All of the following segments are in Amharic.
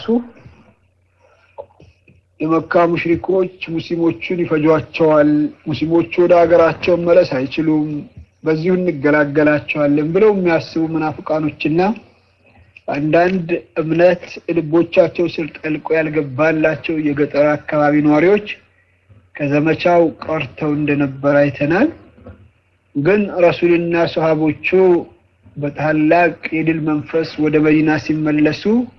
የመካ ሙሽሪኮች ሙስሊሞቹን ይፈጇቸዋል፣ ሙስሊሞቹ ወደ ሀገራቸው መለስ አይችሉም፣ በዚሁ እንገላገላቸዋለን ብለው የሚያስቡ መናፍቃኖችና አንዳንድ እምነት ልቦቻቸው ስር ጠልቆ ያልገባላቸው የገጠር አካባቢ ነዋሪዎች ከዘመቻው ቀርተው እንደነበር አይተናል። ግን ረሱልና ሰሃቦቹ በታላቅ የድል መንፈስ ወደ መዲና ሲመለሱ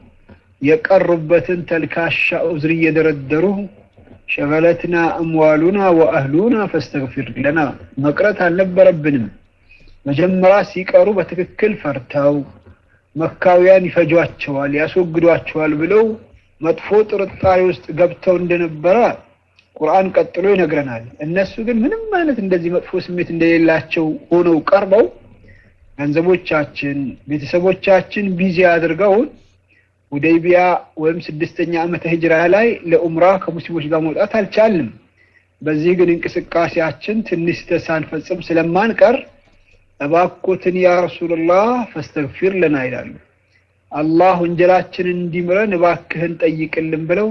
የቀሩበትን ተልካሻ ዑዝር እየደረደሩ ሸገለትና እምዋሉና ወአህሉና ፈስተግፊር ለና መቅረት አልነበረብንም። መጀመሪያ ሲቀሩ በትክክል ፈርተው መካውያን ይፈጇቸዋል፣ ያስወግዷቸዋል ብለው መጥፎ ጥርጣሬ ውስጥ ገብተው እንደነበረ ቁርአን ቀጥሎ ይነግረናል። እነሱ ግን ምንም አይነት እንደዚህ መጥፎ ስሜት እንደሌላቸው ሆነው ቀርበው ገንዘቦቻችን፣ ቤተሰቦቻችን ቢዚ አድርገውን ሁደይቢያ ወይም ስድስተኛ ዓመተ ሂጅራ ላይ ለኡምራ ከሙስሊሞች ጋር መውጣት አልቻልንም። በዚህ ግን እንቅስቃሴያችን ትንሽ ሳንፈጽም ስለማንቀር እባኮትን ያ ረሱልላህ ፈስተግፊር ለና ይላሉ። አላህ ወንጀላችንን እንዲምረን እባክህን ጠይቅልን ብለው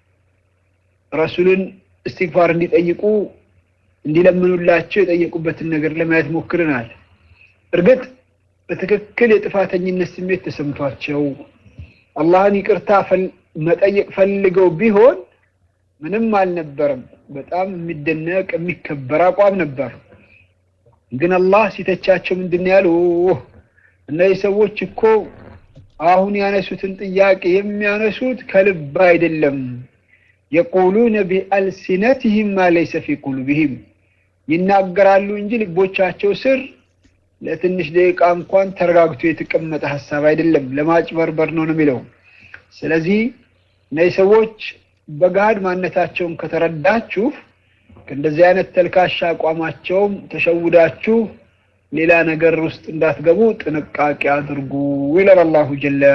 ረሱልን እስትግፋር እንዲጠይቁ እንዲለምኑላቸው የጠየቁበትን ነገር ለማየት ሞክረናል። እርግጥ በትክክል የጥፋተኝነት ስሜት ተሰምቷቸው አላህን ይቅርታ መጠየቅ ፈልገው ቢሆን ምንም አልነበረም። በጣም የሚደነቅ የሚከበር አቋም ነበር። ግን አላህ ሲተቻቸው ምንድን ያሉ እነዚህ ሰዎች እኮ አሁን ያነሱትን ጥያቄ የሚያነሱት ከልብ አይደለም። የቁሉነ ቢአልሲነትህም ማ ለይሰ ፊ ቁሉብህም ይናገራሉ እንጂ ልቦቻቸው ስር ለትንሽ ደቂቃ እንኳን ተረጋግቶ የተቀመጠ ሀሳብ አይደለም፣ ለማጭበርበር ነው ነው የሚለው። ስለዚህ እነዚህ ሰዎች በገሃድ ማንነታቸውን ከተረዳችሁ ከእንደዚህ አይነት ተልካሻ አቋማቸውም ተሸውዳችሁ ሌላ ነገር ውስጥ እንዳትገቡ ጥንቃቄ አድርጉ ይላል አላሁ ጀለ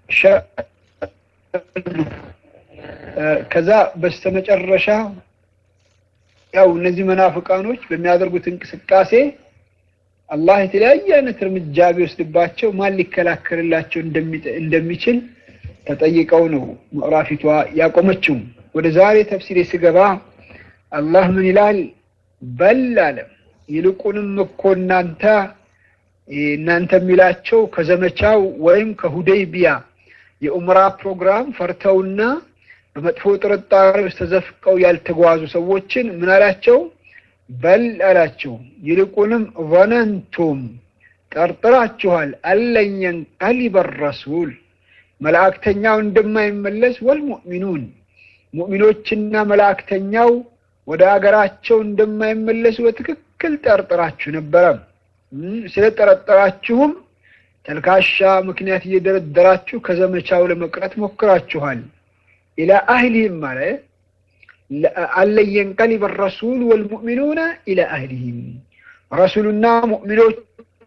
ከዛ በስተመጨረሻ ያው እነዚህ መናፍቃኖች በሚያደርጉት እንቅስቃሴ አላህ የተለያየ አይነት እርምጃ ቢወስድባቸው ማን ሊከላከልላቸው እንደሚችል ተጠይቀው ነው ምዕራፊቷ ያቆመችው። ወደ ዛሬ ተፍሲር ስገባ አላህ ምን ይላል? በል አለ ይልቁንም እኮ እናንተ እናንተ የሚላቸው ከዘመቻው ወይም ከሁደይቢያ የኡምራ ፕሮግራም ፈርተውና በመጥፎ ጥርጣሬ ውስጥ ተዘፍቀው ያልተጓዙ ሰዎችን ምን አላቸው? በል አላቸው ይልቁንም ظነንቱም ጠርጥራችኋል አለን የንቀሊበ ረሱል መላእክተኛው እንደማይመለስ ወልሙእሚኑን ሙእሚኖችና መላእክተኛው ወደ አገራቸው እንደማይመለሱ በትክክል ጠርጥራችሁ ነበረ። ስለጠረጠራችሁም ተልካሻ ምክንያት እየደረደራችሁ ከዘመቻው ለመቅረት ሞክራችኋል። ኢላ አህሊህም ማለት አለን የንቀሊበ ረሱል ወልሙእሚኑነ ኢላ አህሊህም ረሱሉና ሙእሚኖች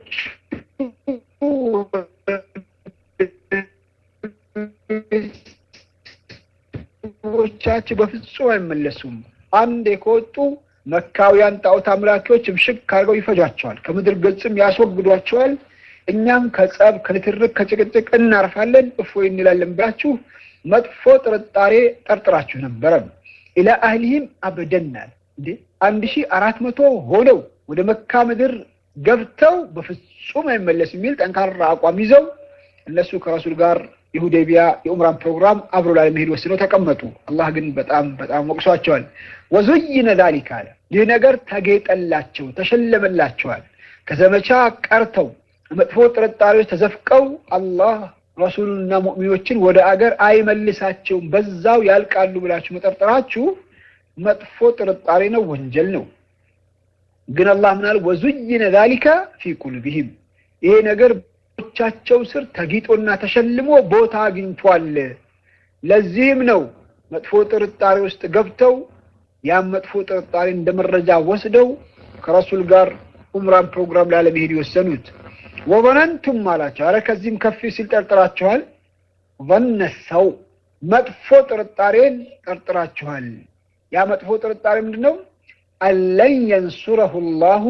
ቻቸው በፍጹም አይመለሱም። አንዴ ከወጡ መካውያን ጣዖት አምላኪዎች ምሽግ ካርገው ይፈጇቸዋል፣ ከምድር ገጽም ያስወግዷቸዋል። እኛም ከጸብ ከንትርክ ከጭቅጭቅ እናርፋለን፣ እፎይ እንላለን ብላችሁ መጥፎ ጥርጣሬ ጠርጥራችሁ ነበረ። ኢላ አህሊህም አበደናል እንዴ አንድ ሺህ አራት መቶ ሆነው ወደ መካ ምድር ገብተው በፍጹም አይመለስ የሚል ጠንካራ አቋም ይዘው እነሱ ከረሱል ጋር የሁዴቢያ የኡምራን ፕሮግራም አብሮ ላለመሄድ ወስነው ተቀመጡ። አላህ ግን በጣም በጣም ወቅሷቸዋል። ወዙይነ ዛሊክ አለ ይህ ነገር ተጌጠላቸው፣ ተሸለመላቸዋል። ከዘመቻ ቀርተው መጥፎ ጥርጣሬዎች ተዘፍቀው አላህ ረሱሉንና ሙእሚኖችን ወደ አገር አይመልሳቸውም፣ በዛው ያልቃሉ ብላችሁ መጠርጠራችሁ መጥፎ ጥርጣሬ ነው፣ ወንጀል ነው። ግን አላህ ምናል ወዙይነ ዛሊከ ፊ ቁሉቢሂም ይሄ ነገር ቻቸው ስር ተጊጦና ተሸልሞ ቦታ አግኝቷል። ለዚህም ነው መጥፎ ጥርጣሬ ውስጥ ገብተው ያም መጥፎ ጥርጣሬ እንደ መረጃ ወስደው ከረሱል ጋር ኡምራን ፕሮግራም ላለመሄድ የወሰኑት። ወበነንቱም አላቸው። አረ ከዚህም ከፍ ሲል ጠርጥራችኋል። ظن ሰው መጥፎ ጥርጣሬን ጠርጥራችኋል። ያ መጥፎ ጥርጣሬ ምንድን ነው? አለን የንሱረሁ ላሁ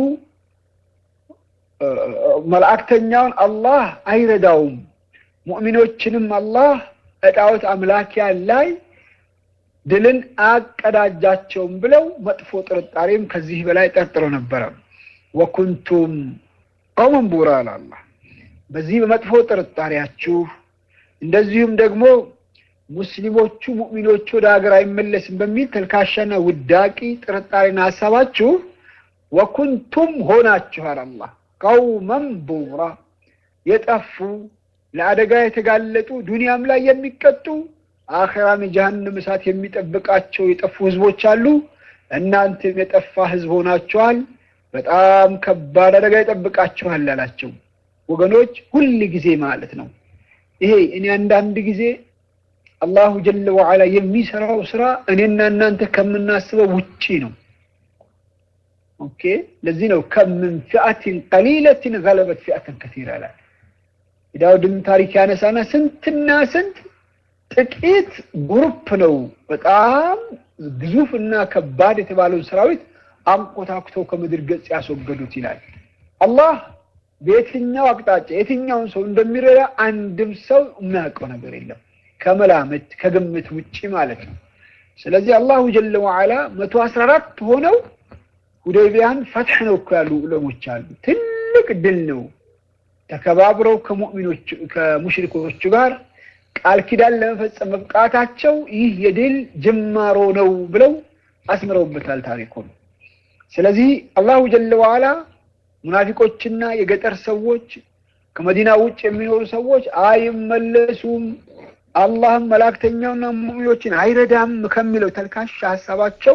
መላእክተኛውን አላህ አይረዳውም፣ ሙእሚኖችንም አላህ እጣዖት አምላኪያን ላይ ድልን አቀዳጃቸውም ብለው መጥፎ ጥርጣሬም ከዚህ በላይ ጠርጥሮ ነበረ። ወኩንቱም ቀውመን ቡራ አላላ በዚህ በመጥፎ ጥርጣሬያችሁ እንደዚሁም ደግሞ ሙስሊሞቹ ሙእሚኖቹ ወደ ሀገር አይመለስም በሚል ተልካሻና ውዳቂ ጥርጣሬና ሀሳባችሁ ወኩንቱም ሆናችኋል አላህ ቀውመን ቡራ የጠፉ ለአደጋ የተጋለጡ ዱንያም ላይ የሚቀጡ አኸራም የጀሃነም እሳት የሚጠብቃቸው የጠፉ ህዝቦች አሉ። እናንተም የጠፋ ህዝብ ሆናችኋል። በጣም ከባድ አደጋ ይጠብቃችኋል አላቸው። ወገኖች ሁል ጊዜ ማለት ነው ይሄ እኔ አንዳንድ ጊዜ አላሁ ጀለ ወዓላ የሚሰራው ስራ እኔና እናንተ ከምናስበው ውጪ ነው። ኦኬ ለዚህ ነው ከምን ፊአትን ቀሊለትን ገለበት ፊአትን ከሲራ ይላል። የዳውድን ታሪክ ያነሳና ስንትና ስንት ጥቂት ግሩፕ ነው በጣም ግዙፍ እና ከባድ የተባለውን ሰራዊት አንኮታኩተው ከምድር ገጽ ያስወገዱት ይላል። አላህ በየትኛው አቅጣጫ የትኛውን ሰው እንደሚረዳ አንድም ሰው የሚያውቀው ነገር የለም ከመላምት ከግምት ውጪ ማለት ነው። ስለዚህ አላሁ ጀለ ወዓላ መቶ አስራ አራት ሆነው ሁዴቢያን ፈትሕ ነው እኮ ያሉ ዑለሞች አሉ። ትልቅ ድል ነው። ተከባብረው ከሙእሚኖች ከሙሽሪኮቹ ጋር ቃል ኪዳን ለመፈጸም መብቃታቸው ይህ የድል ጅማሮ ነው ብለው አስምረውበታል ታሪኩን። ስለዚህ አላሁ ጀለ ወዓላ ሙናፊቆችና የገጠር ሰዎች ከመዲና ውጭ የሚኖሩ ሰዎች አይመለሱም፣ አላህም መላእክተኛውና ሙእሚኖችን አይረዳም ከሚለው ተልካሻ ሀሳባቸው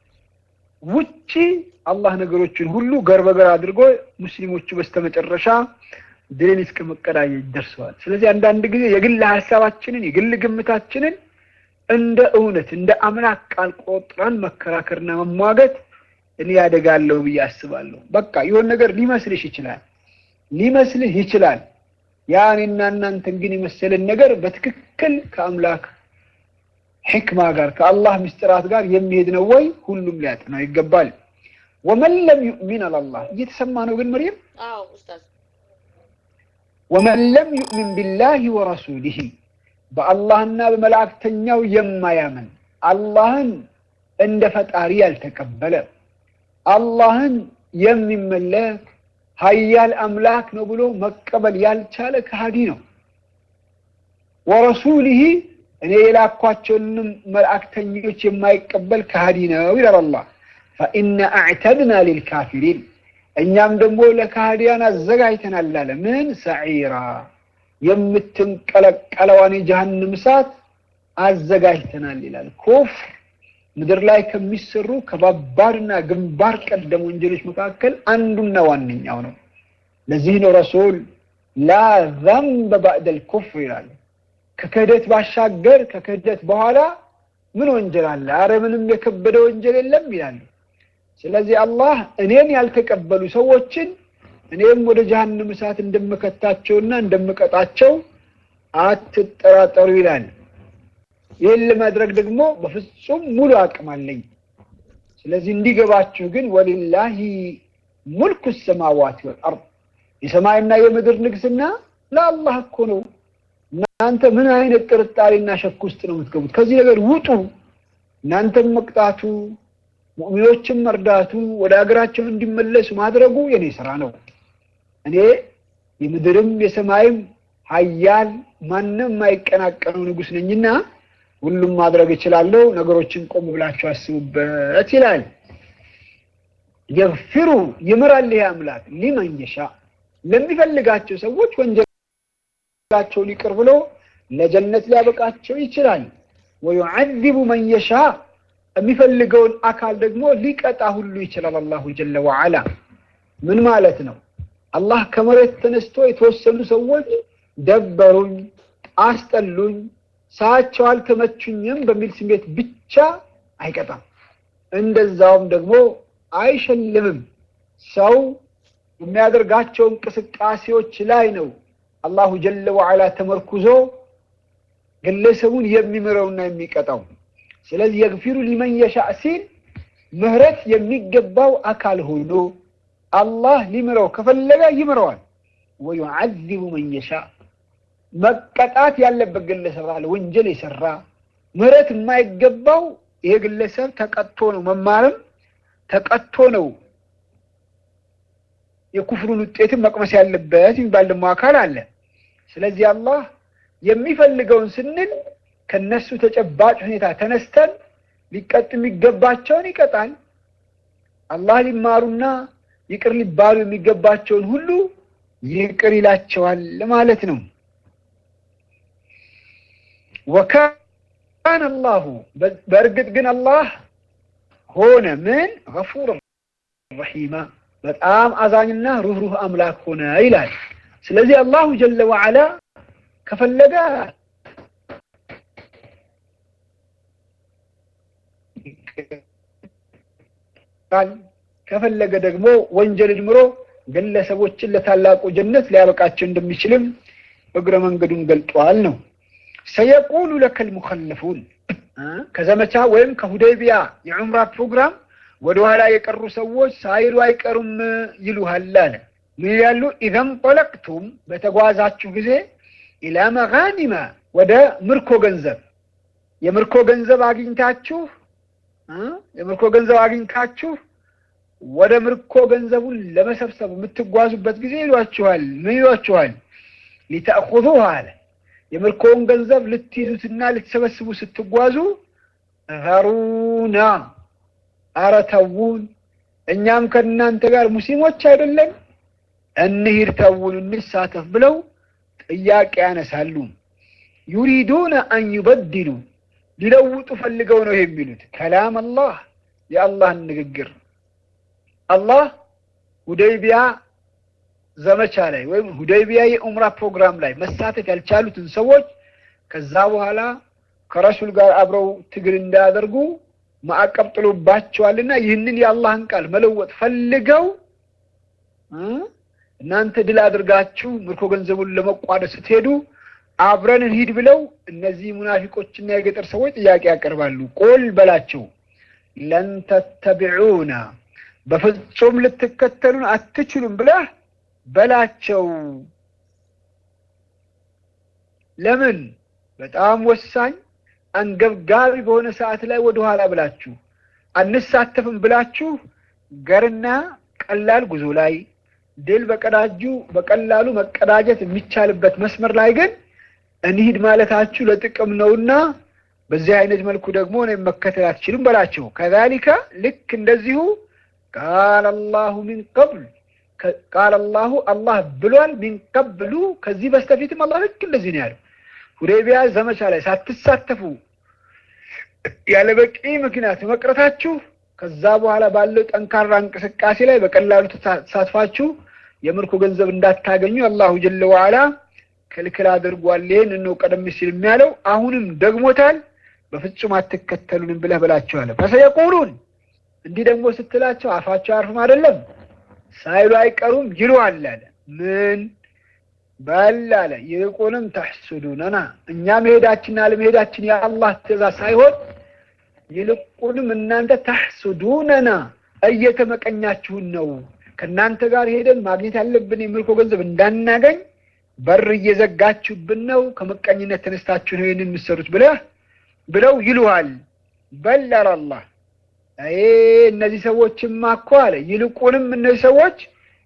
ውጪ አላህ ነገሮችን ሁሉ ገር በገር አድርጎ ሙስሊሞቹ በስተመጨረሻ ድልን እስከ መቀዳጀት ደርሰዋል። ስለዚህ አንዳንድ ጊዜ የግል ሀሳባችንን የግል ግምታችንን እንደ እውነት እንደ አምላክ ቃል ቆጥረን መከራከርና መሟገት እኔ ያደጋለሁ ብዬ አስባለሁ። በቃ የሆነ ነገር ሊመስልሽ ይችላል ሊመስልህ ይችላል። ያ እኔና እናንተን ግን የመሰለን ነገር በትክክል ከአምላክ ሕክማ ጋር ከአላህ ምስጢራት ጋር የሚሄድ ነው ወይ? ሁሉም ሊያጥነው ይገባል። ወመን ለም ዩእሚን አላላህ እየተሰማ ነው ግን መርየም ወመን ለም ዩእሚን ቢላሂ ወረሱሊሂ በአላህና በመላእክተኛው የማያምን አላህን እንደ ፈጣሪ ያልተቀበለ አላህን የሚመለክ ሀያል አምላክ ነው ብሎ መቀበል ያልቻለ ከሃዲ ነው። ወረሱሊሂ እኔ የላኳቸውንም መልእክተኞች የማይቀበል ከሃዲ ነው ይላል አላህ። ፈኢነ አዕተድና ሊልካፊሪን እኛም ደግሞ ለካህዲያን አዘጋጅተናል አለ። ምን ሰዒራ የምትንቀለቀለዋን የጀሃንም እሳት አዘጋጅተናል ይላል። ኩፍር ምድር ላይ ከሚሰሩ ከባባድና ግንባር ቀደም ወንጀሎች መካከል አንዱና ዋነኛው ነው። ለዚህ ነው ረሱል ላ ዘንበ ባዕደል ኩፍር ይላል። ከክህደት ባሻገር ከክህደት በኋላ ምን ወንጀል አለ? አረ ምንም የከበደ ወንጀል የለም ይላሉ። ስለዚህ አላህ እኔን ያልተቀበሉ ሰዎችን እኔም ወደ ጀሃነም እሳት እንደምከታቸውና እንደምቀጣቸው አትጠራጠሩ ይላል። ይህን ለማድረግ ደግሞ በፍጹም ሙሉ አቅም አለኝ። ስለዚህ እንዲገባችሁ ግን ወሊላሂ ሙልኩ ሰማዋት ወልአርድ የሰማይና የምድር ንግስና ለአላህ እኮ ነው። እናንተ ምን አይነት ጥርጣሬና ሸክ ውስጥ ነው የምትገቡት? ከዚህ ነገር ውጡ። እናንተም መቅጣቱ፣ ሙእሚኖችን መርዳቱ፣ ወደ ሀገራቸው እንዲመለሱ ማድረጉ የኔ ስራ ነው። እኔ የምድርም የሰማይም ሀያል ማንም የማይቀናቀነው ንጉስ ነኝና ሁሉም ማድረግ እችላለሁ። ነገሮችን ቆም ብላችሁ አስቡበት ይላል። የግፊሩ ይምራል ይሄ አምላክ ሊመን የሻ ለሚፈልጋቸው ሰዎች ወንጀላቸውን ይቅር ብሎ ለጀነት ሊያበቃቸው ይችላል። ወዩዐዚቡ መን የሻ የሚፈልገውን አካል ደግሞ ሊቀጣ ሁሉ ይችላል። አላሁ ጀለ ወዐላ ምን ማለት ነው? አላህ ከመሬት ተነስቶ የተወሰኑ ሰዎች ደበሩኝ፣ አስጠሉኝ፣ ሳያቸው አልተመቹኝም በሚል ስሜት ብቻ አይቀጣም። እንደዛውም ደግሞ አይሸልምም። ሰው የሚያደርጋቸው እንቅስቃሴዎች ላይ ነው አላሁ ጀለ ወዐላ ተመርኩዞ ግለሰቡን የሚምረውና የሚቀጣው። ስለዚህ የግፊሩ ሊመን የሻእ ሲል ምህረት የሚገባው አካል ሆኖ አላህ ሊምረው ከፈለገ ይምረዋል። ወዩዐዚቡ መን የሻእ መቀጣት ያለበት ግለሰብ አለ። ወንጀል የሰራ ምህረት የማይገባው ይሄ ግለሰብ ተቀጥቶ ነው መማርም ተቀጥቶ ነው የኩፍሩን ውጤትን መቅመስ ያለበት የሚባል ደግሞ አካል አለ። ስለዚህ አላህ የሚፈልገውን ስንል ከነሱ ተጨባጭ ሁኔታ ተነስተን ሊቀጥ የሚገባቸውን ይቀጣል። አላህ ሊማሩና ይቅር ሊባሉ የሚገባቸውን ሁሉ ይቅር ይላቸዋል ማለት ነው። ወካነ አላሁ በእርግጥ ግን አላህ ሆነ ምን ገፉር ረሒማ በጣም አዛኝና ሩህሩህ አምላክ ሆነ ይላል። ስለዚህ አላሁ ጀለ ወዐላ ከፈለገ ከፈለገ ደግሞ ወንጀልን ምሮ ግለሰቦችን ለታላቁ ጀነት ሊያበቃቸው እንደሚችልም እግረ መንገዱን ገልጧል ነው። ሰየቁሉ ለከል ሙኸለፉን ከዘመቻ ወይም ከሁደይቢያ የዑምራ ፕሮግራም ወደኋላ የቀሩ ሰዎች ሳይሉ አይቀሩም ይሉሃል አለ። ምን ይላሉ? ኢዘን ጠለቅቱም በተጓዛችሁ ጊዜ ኢላ መጋኒመ ወደ ምርኮ ገንዘብ የምርኮ ገንዘብ አግኝታችሁ የምርኮ ገንዘብ አግኝታችሁ ወደ ምርኮ ገንዘቡን ለመሰብሰብ የምትጓዙበት ጊዜ ይሏችኋል። ምን ይሏችኋል? ሊተእኹዙህ አለ የምርኮውን ገንዘብ ልትይዙትና ልትሰበስቡ ስትጓዙ ዘሩና አረ ተውን፣ እኛም ከእናንተ ጋር ሙስሊሞች አይደለን እንሂድ፣ ተውን፣ እንሳተፍ ብለው ጥያቄ ያነሳሉ። ዩሪዱነ አን ዩበድሉ ሊለውጡ ፈልገው ነው የሚሉት ከላም አላህ የአላህን ንግግር አላህ ሁደይቢያ ዘመቻ ላይ ወይም ሁደይቢያ የኡምራ ፕሮግራም ላይ መሳተፍ ያልቻሉትን ሰዎች ከዛ በኋላ ከረሱል ጋር አብረው ትግል እንዳያደርጉ ማዕቀብ ጥሎባቸዋልና ይህንን የአላህን ቃል መለወጥ ፈልገው እናንተ ድል አድርጋችሁ ምርኮ ገንዘቡን ለመቋደስ ስትሄዱ አብረን እንሂድ ብለው እነዚህ ሙናፊቆችና የገጠር ሰዎች ጥያቄ ያቀርባሉ። ቁል በላቸው ለን ተተቢዑና በፍጹም ልትከተሉን አትችሉም ብለህ በላቸው። ለምን? በጣም ወሳኝ አንገብጋቢ በሆነ ሰዓት ላይ ወደኋላ ብላችሁ አንሳተፍም ብላችሁ ገርና ቀላል ጉዞ ላይ ድል በቀዳጁ በቀላሉ መቀዳጀት የሚቻልበት መስመር ላይ ግን እንሂድ ማለታችሁ ለጥቅም ነውና በዚህ አይነት መልኩ ደግሞ እኔም መከተል አትችሉም በላቸው። ከዛሊከ ልክ እንደዚሁ ቃል አላሁ ሚን ቀብል ቃል አላሁ አላህ ብሏል። ሚን ቀብሉ ከዚህ በስተፊትም አላህ ልክ እንደዚህ ነው ያለው። ሁዴቢያ ዘመቻ ላይ ሳትሳተፉ ያለ በቂ ምክንያት መቅረታችሁ ከዛ በኋላ ባለው ጠንካራ እንቅስቃሴ ላይ በቀላሉ ተሳትፋችሁ የምርኮ ገንዘብ እንዳታገኙ አላሁ ጀለ ወዐላ ክልክል አድርጓል። ይህን ነው ቀደም ሲል የሚያለው አሁንም ደግሞታል። በፍጹም አትከተሉንም ብለህ በላቸዋለ። ፈሰየቁሉን እንዲህ ደግሞ ስትላቸው አፋቸው አያርፍም አይደለም ሳይሉ አይቀሩም ይሉሃል አለ። ምን በል አለ ይልቁንም ተሕሱዱነና እኛ መሄዳችንና አለመሄዳችን የአላህ ትእዛዝ ሳይሆን ይልቁንም እናንተ ተሕሱዱነና እየተመቀኛችሁን ነው። ከእናንተ ጋር ሄደን ማግኘት ያለብን የምርኮ ገንዘብ እንዳናገኝ በር እየዘጋችሁብን ነው። ከመቀኝነት ተነስታችሁ ነው ይህንን የምትሰሩት ብለህ ብለው ይሉሃል። በል አለ አላህ እነዚህ ሰዎችማ እኮ አለ ይልቁንም እነዚህ ሰዎች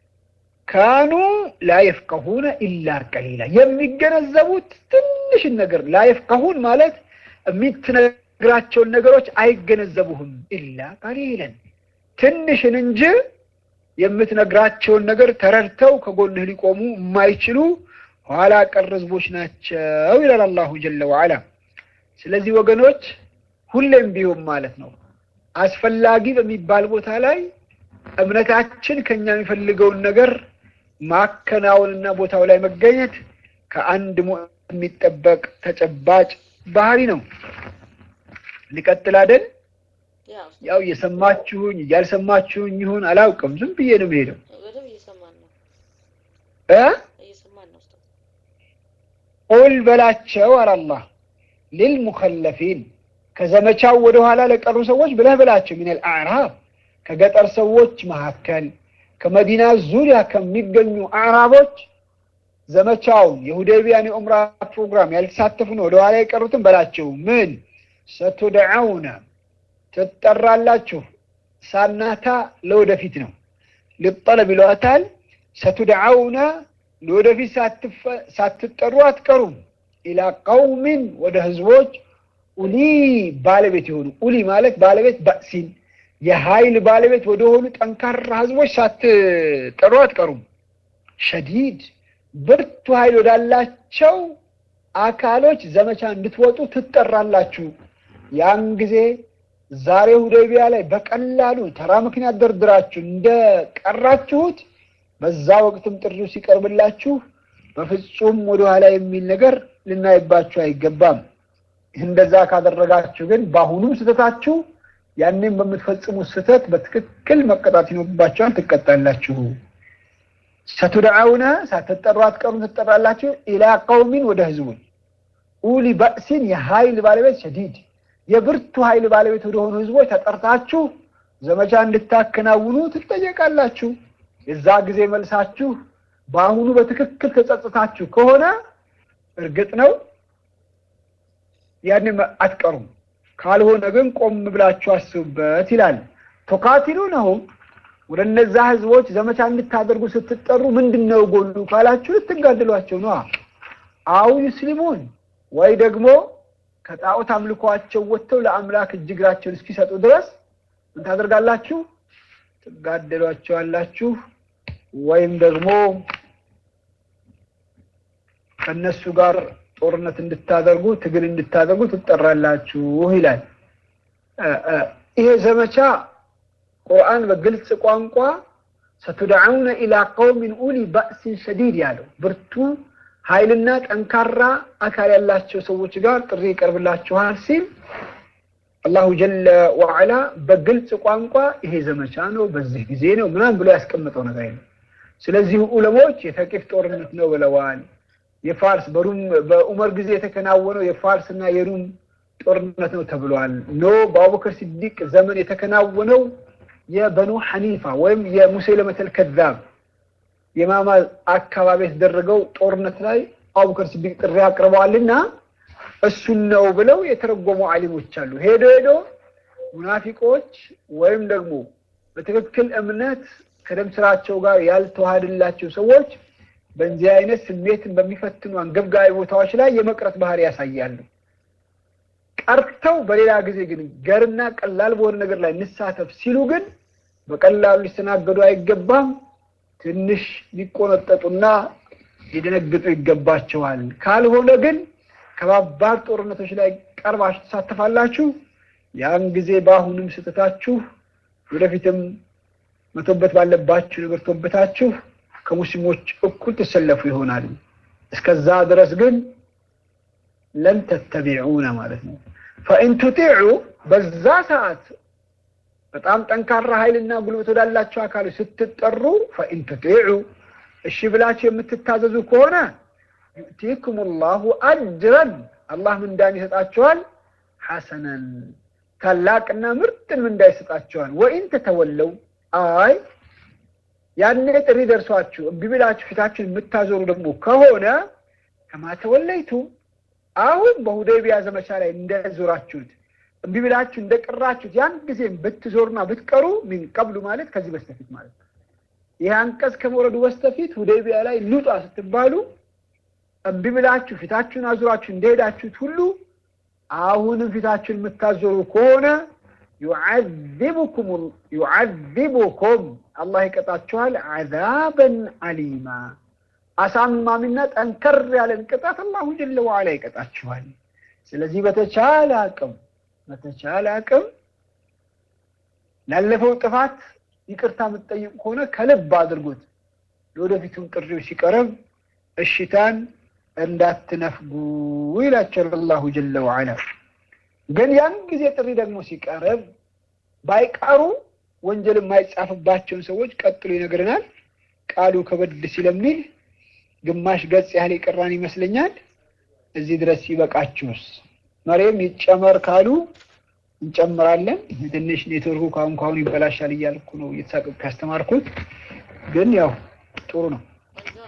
ካኑ ላየፍቀሁነ ኢላ ቀሊላ የሚገነዘቡት ትንሽን ነገር ላየፍቀሁን ማለት የምትነግራቸውን ነገሮች አይገነዘቡህም። ኢላ ቀሊለን ትንሽን እንጂ የምትነግራቸውን ነገር ተረድተው ከጎንህ ሊቆሙ የማይችሉ ኋላ ቀር ህዝቦች ናቸው ይላል አላሁ ጀለ ወዐላ። ስለዚህ ወገኖች ሁሌም ቢሆን ማለት ነው አስፈላጊ በሚባል ቦታ ላይ እምነታችን ከኛ የሚፈልገውን ነገር ማከናወንና ቦታው ላይ መገኘት ከአንድ ሙእሚን የሚጠበቅ ተጨባጭ ባህሪ ነው። ሊቀጥል አይደል? ያው እየሰማችሁኝ እያልሰማችሁኝ ይሁን አላውቅም። ዝም ብዬ ነው የምሄደው እ ቁል በላቸው አለ አላህ ሊልሙኸለፊን ከዘመቻው ወደ ኋላ ለቀሩ ሰዎች ብለህ በላቸው ሚነል አዕራብ ከገጠር ሰዎች መካከል ከመዲና ዙሪያ ከሚገኙ አዕራቦች ዘመቻውን የሁዴቢያን የኡምራ ፕሮግራም ያልተሳተፉ ነው ወደኋላ የቀሩትን በላቸው ምን ሰቱድዐውነ ትጠራላችሁ ሳናታ ለወደፊት ነው ልጠለብ ይለዋታል ሰቱድዐውነ ለወደፊት ሳትጠሩ አትቀሩም ኢላ ቀውሚን ወደ ህዝቦች ኡሊ ባለቤት የሆኑ ኡሊ ማለት ባለቤት ባእሲን የኃይል ባለቤት ወደሆኑ ጠንካራ ህዝቦች ሳትጠሩ አትቀሩም ሸዲድ ብርቱ ኃይል ወዳላቸው አካሎች ዘመቻ እንድትወጡ ትጠራላችሁ ያን ጊዜ ዛሬ ሁዴቢያ ላይ በቀላሉ ተራ ምክንያት ደርድራችሁ እንደቀራችሁት በዛ ወቅትም ጥሪው ሲቀርብላችሁ በፍጹም ወደኋላ የሚል ነገር ልናይባችሁ አይገባም። እንደዛ ካደረጋችሁ ግን በአሁኑም ስህተታችሁ ያንን በምትፈጽሙት ስህተት በትክክል መቀጣት ይኖርባችኋል፣ ትቀጣላችሁ። ሰቱድዐውነ ሳትጠሩ አትቀሩም፣ ትጠራላችሁ። ኢላ ቀውሚን ወደ ህዝቡን ኡሊ በእሲን የኃይል ባለቤት ሸዲድ የብርቱ ኃይል ባለቤት ወደሆኑ ህዝቦች ተጠርታችሁ ዘመቻ እንድታከናውኑ ትጠየቃላችሁ። የዛ ጊዜ መልሳችሁ በአሁኑ በትክክል ተጸጽታችሁ ከሆነ እርግጥ ነው ያንን አትቀሩም። ካልሆነ ግን ቆም ብላችሁ አስቡበት ይላል። ቱቃቲሉነሁም ወደ እነዛ ህዝቦች ዘመቻ እንድታደርጉ ስትጠሩ ምንድን ነው ጎሉ ካላችሁ ልትጋደሏቸው ነዋ። አው ዩስሊሙን ወይ ደግሞ ከጣዖት አምልኳቸው ወጥተው ለአምላክ እጅ እግራቸውን እስኪሰጡ ድረስ ምን ታደርጋላችሁ? ትጋደሏቸዋላችሁ ወይም ደግሞ ከእነሱ ጋር ጦርነት እንድታደርጉ ትግል እንድታደርጉ ትጠራላችሁ ይላል። ይሄ ዘመቻ ቁርአን በግልጽ ቋንቋ ሰቱድዐውነ ኢላ ቀውሚን ኡሊ ባእሲን ሸዲድ ያለው ብርቱ ኃይልና ጠንካራ አካል ያላቸው ሰዎች ጋር ጥሪ ይቀርብላችኋል ሲል አላሁ ጀለ ወዐላ በግልጽ ቋንቋ ይሄ ዘመቻ ነው፣ በዚህ ጊዜ ነው ምናምን ብሎ ያስቀመጠው ነገር የለም። ስለዚህ ዑለሞች የተቂፍ ጦርነት ነው ብለዋል። የፋርስ በሩም በኡመር ጊዜ የተከናወነው የፋርስ እና የሩም ጦርነት ነው ተብሏል። ኖ በአቡበክር ሲዲቅ ዘመን የተከናወነው የበኑ ሐኒፋ ወይም የሙሰይለመተል ከዛብ የማማ አካባቢ የተደረገው ጦርነት ላይ አቡበክር ሲዲቅ ጥሪ አቅርበዋልና እሱን ነው ብለው የተረጎሙ አሊሞች አሉ። ሄዶ ሄዶ ሙናፊቆች ወይም ደግሞ በትክክል እምነት ከደም ስራቸው ጋር ያልተዋሃድላቸው ሰዎች በዚህ አይነት ስሜትን በሚፈትኑ አንገብጋቢ ቦታዎች ላይ የመቅረት ባህሪ ያሳያሉ። ቀርተው በሌላ ጊዜ ግን ገርና ቀላል በሆነ ነገር ላይ እንሳተፍ ሲሉ ግን በቀላሉ ሊስተናገዱ አይገባም። ትንሽ ሊቆነጠጡና ሊደነግጡ ይገባቸዋል። ካልሆነ ግን ከባባድ ጦርነቶች ላይ ቀርባችሁ ትሳተፋላችሁ። ያን ጊዜ በአሁንም ስህተታችሁ ወደፊትም መቶበት ባለባችሁ ነገር ተወበታችሁ ከሙስሊሞች እኩል ትሰለፉ ይሆናል። እስከዛ ድረስ ግን ለን ተተቢዑነ ማለት ነው። ፈኢን ቱጢዑ በዛ ሰዓት በጣም ጠንካራ ኃይልና ጉልበት ወዳላቸው አካሎች ስትጠሩ ፈኢን ቱጢዑ እሺ ብላችሁ የምትታዘዙ ከሆነ ዩእቲኩም ላሁ አጅረን አላህ ምንዳን ይሰጣቸዋል። ሐሰነን ታላቅና ምርጥን ምንዳ ይሰጣቸዋል። ወኢን ተተወለው አይ ያኔ ጥሪ ደርሷችሁ እምቢ ብላችሁ ፊታችሁን የምታዞሩ ደግሞ ከሆነ ከማተወለይቱ አሁን በሁዴቢያ ዘመቻ ላይ እንደዞራችሁት እምቢ ብላችሁ እንደቀራችሁት ያን ጊዜም ብትዞሩና ብትቀሩ ሚን ቀብሉ ማለት ከዚህ በስተፊት ማለት ነው። ይህ አንቀጽ ከመውረዱ በስተፊት ሁዴቢያ ላይ ሉጣ ስትባሉ እምቢ ብላችሁ ፊታችሁን አዙራችሁ እንደሄዳችሁት ሁሉ አሁንም ፊታችሁን የምታዞሩ ከሆነ ዩዓዚቡኩም አላህ ይቀጣችኋል። ዓዛበን አሊማ አሳማሚና ጠንከር ያለን ቅጣት አላሁ ጀለ ዋዕላ ይቀጣችኋል። ስለዚህ በተቻለ አቅም በተቻለ አቅም ላለፈው ጥፋት ይቅርታ የምትጠይቁ ከሆነ ከልብ አድርጉት። ለወደፊቱም ጥሪው ሲቀርብ እሽታን እንዳትነፍጉ ይላቸዋል አላሁ ጀለ ዋዕላ። ግን ያን ጊዜ ጥሪ ደግሞ ሲቀርብ ባይቀሩ ወንጀል የማይጻፍባቸውን ሰዎች ቀጥሎ ይነግረናል። ቃሉ ከበድ ሲለሚል ግማሽ ገጽ ያህል የቀራን ይመስለኛል። እዚህ ድረስ ይበቃችሁስ። መሬም ይጨመር ካሉ እንጨምራለን። ትንሽ ኔትወርኩ ካሁን ካሁን ይበላሻል እያልኩ ነው እየተሳቀቅኩ ያስተማርኩት፣ ግን ያው ጥሩ ነው። በዛ ነው እስካሁን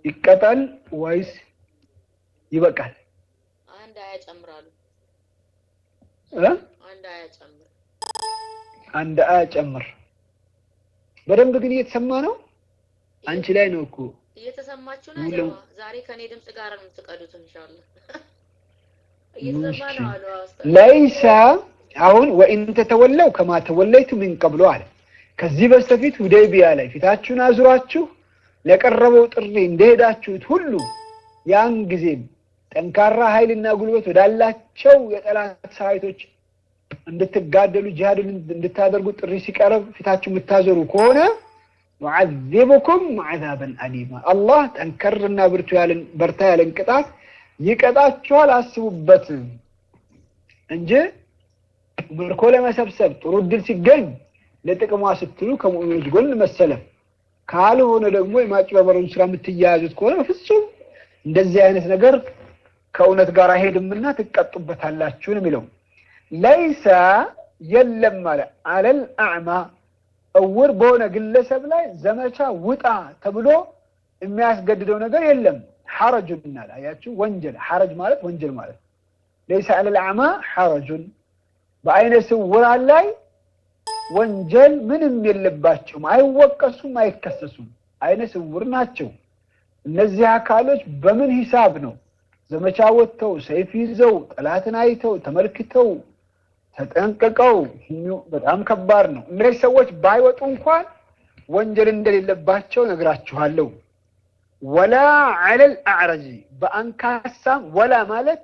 ይቀጣል ወይስ ይበቃል? አንድ አያ ጨምራሉ። እ አንድ አያ ጨምር። አንድ አያ ጨምር። በደንብ ግን እየተሰማ ነው። አንቺ ላይ ነው እኮ እየተሰማችሁ ነው። ሙሉ- ጀማ ዛሬ ከኔ ድምጽ ጋር ነው የምትቀዱት ኢንሻአላህ። እየተሰማ ነው አሉ አስተ ለይሰ አሁን ወኢን ተተወለው ከማ ተወለይቱ ሚን ቀብሎ አለ። ከዚህ በስተፊት ሁደይቢያ ላይ ፊታችሁን አዙራችሁ ለቀረበው ጥሪ እንደሄዳችሁት ሁሉ ያን ጊዜም ጠንካራ ኃይልና ጉልበት ወዳላቸው የጠላት ሰራዊቶች እንድትጋደሉ ጂሃድን እንድታደርጉ ጥሪ ሲቀርብ ፊታችሁ የምታዞሩ ከሆነ ዩዓዚቡኩም ዐዛበን አሊማ አላህ ጠንከርና ብርቱ ያለን በርታ ያለን ቅጣት ይቀጣችኋል። አስቡበት እንጂ ምርኮ ለመሰብሰብ ጥሩ እድል ሲገኝ ለጥቅሟ ስትሉ ከሙእሚኖች ጎን መሰለፍ ካልሆነ ደግሞ የማጭበርበሩን ስራ የምትያያዙት ከሆነ ፍጹም እንደዚህ አይነት ነገር ከእውነት ጋር አይሄድምና ትቀጡበታላችሁ ነው የሚለው። ለይሰ የለም አለ አለል አዕማ እውር በሆነ ግለሰብ ላይ ዘመቻ ውጣ ተብሎ የሚያስገድደው ነገር የለም። ሐረጁን አለ አያችሁ፣ ወንጀል ሐረጅ ማለት ወንጀል ማለት ለይሰ አለል አዕማ ሐረጁን በአይነ ስውራን ላይ ወንጀል ምንም የለባቸውም፣ አይወቀሱም፣ አይከሰሱም። አይነ ስውር ናቸው። እነዚህ አካሎች በምን ሂሳብ ነው ዘመቻ ወጥተው ሰይፍ ይዘው ጠላትን አይተው ተመልክተው ተጠንቅቀው በጣም ከባድ ነው። እነዚህ ሰዎች ባይወጡ እንኳን ወንጀል እንደሌለባቸው ነግራችኋለሁ። ወላ ዐለል አዕረጂ በአንካሳም ወላ ማለት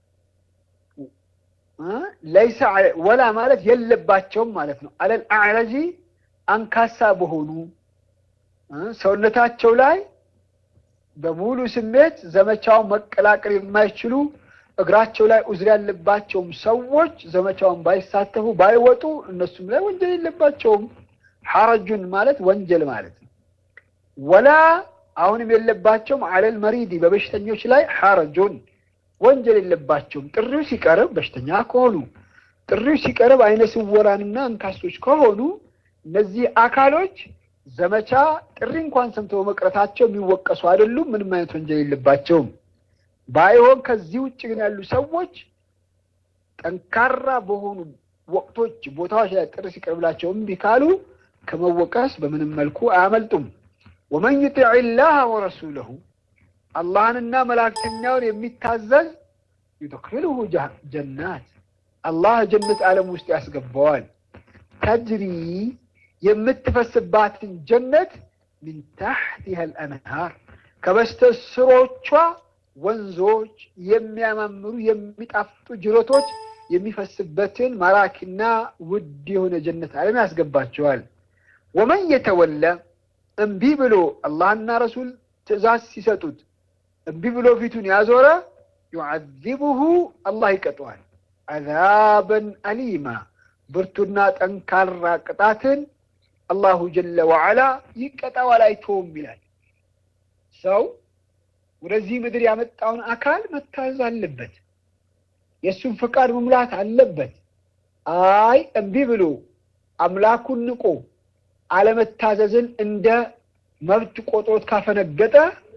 ለይሰ ወላ ማለት የለባቸውም ማለት ነው። አለል አዕረጂ አንካሳ በሆኑ ሰውነታቸው ላይ በሙሉ ስሜት ዘመቻውን መቀላቀል የማይችሉ እግራቸው ላይ ኡዝር ያለባቸውም ሰዎች ዘመቻውን ባይሳተፉ ባይወጡ እነሱም ላይ ወንጀል የለባቸውም። ሐረጁን ማለት ወንጀል ማለት ነው። ወላ አሁንም የለባቸውም አለል መሪዲ በበሽተኞች ላይ ሐረጁን ወንጀል የለባቸውም። ጥሪው ሲቀርብ በሽተኛ ከሆኑ ጥሪው ሲቀርብ አይነ ስውራንና አንካሶች ከሆኑ እነዚህ አካሎች ዘመቻ ጥሪ እንኳን ሰምተው መቅረታቸው የሚወቀሱ አይደሉም። ምንም አይነት ወንጀል የለባቸውም። ባይሆን ከዚህ ውጭ ግን ያሉ ሰዎች ጠንካራ በሆኑ ወቅቶች፣ ቦታዎች ላይ ጥሪ ሲቀርብላቸው እምቢ ካሉ ከመወቀስ በምንም መልኩ አያመልጡም። ወመን ዩጢዕ ላህ ወረሱለሁ አላህንና መላእክተኛውን የሚታዘዝ ዩድኪልሁ ጀናት አላህ ጀነት ዓለም ውስጥ ያስገባዋል። ተጅሪ የምትፈስባትን ጀነት ሚን ታሕቲሃ አልአንሃር ከበስተ ስሮቿ ወንዞች የሚያማምሩ የሚጣፍጡ ጅረቶች የሚፈስበትን ማራኪና ውድ የሆነ ጀነት ዓለም ያስገባቸዋል። ወመን የተወለ እምቢ ብሎ አላህና ረሱል ትእዛዝ ሲሰጡት እምቢ ብሎ ፊቱን ያዞረ ዩዓዚቡሁ አላህ ይቀጠዋል። አዛበን አሊማ ብርቱና ጠንካራ ቅጣትን አላሁ ጀለ ወዓላ ይቀጣዋል፣ አይተውም ይላል። ሰው ወደዚህ ምድር ያመጣውን አካል መታዘዝ አለበት። የእሱን ፈቃድ መሙላት አለበት። አይ እምቢ ብሎ አምላኩን ንቆ አለመታዘዝን እንደ መብት ቆጥሮት ካፈነገጠ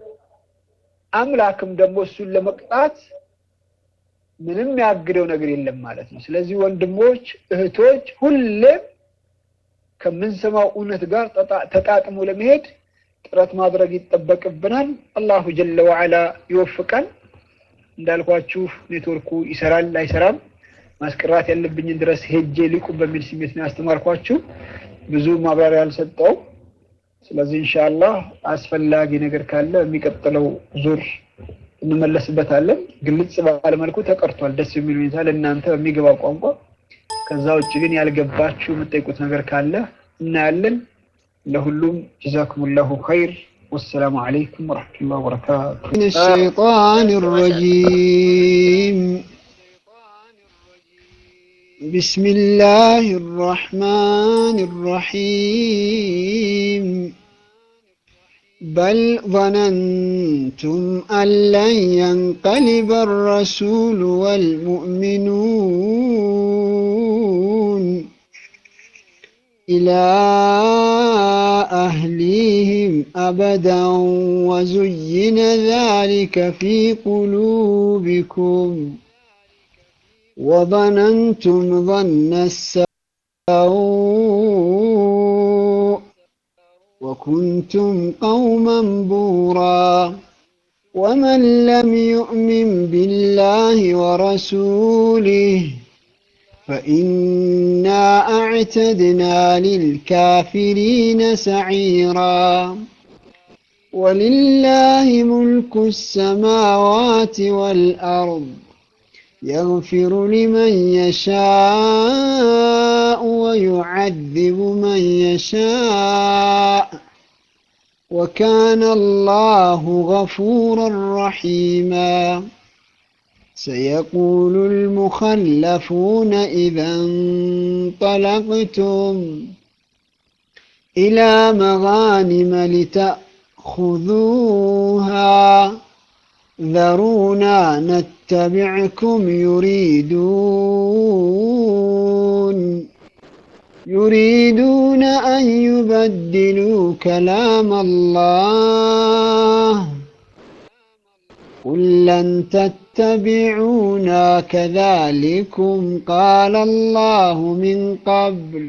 አምላክም ደግሞ እሱን ለመቅጣት ምንም ያግደው ነገር የለም ማለት ነው። ስለዚህ ወንድሞች፣ እህቶች ሁሌም ከምንሰማው እውነት ጋር ተጣጥሞ ለመሄድ ጥረት ማድረግ ይጠበቅብናል። አላሁ ጀለ ወዓላ ይወፍቀን። እንዳልኳችሁ ኔትወርኩ ይሰራል አይሰራም፣ ማስቀራት ያለብኝን ድረስ ሄጄ ሊቁ በሚል ስሜት ነው ያስተማርኳችሁ። ብዙ ማብራሪያ አልሰጠው። ስለዚህ ኢንሻአላህ አስፈላጊ ነገር ካለ የሚቀጥለው ዙር እንመለስበታለን። ግልጽ ባለ መልኩ ተቀርቷል፣ ደስ የሚል ሁኔታ ለእናንተ በሚገባ ቋንቋ። ከዛ ውጭ ግን ያልገባችሁ የምጠይቁት ነገር ካለ እናያለን። ለሁሉም ጀዛኩሙላሁ ኸይር። ወሰላሙ አለይኩም ወረሕመቱላሂ ወበረካቱ። من الشيطان الرجيم بسم الله الرحمن الرحيم بل ظننتم أن لن ينقلب الرسول والمؤمنون إلى أهليهم أبدا وزين ذلك في قلوبكم وظننتم ظن السوء وكنتم قوما بورا ومن لم يؤمن بالله ورسوله فإنا أعتدنا للكافرين سعيرا ولله ملك السماوات والأرض يغفر لمن يشاء ويعذب من يشاء وكان الله غفورا رحيما سيقول المخلفون إذا انطلقتم إلى مغانم لتأخذوها ذرونا نتبعكم يريدون يريدون أن يبدلوا كلام الله قل لن تتبعونا كذلكم قال الله من قبل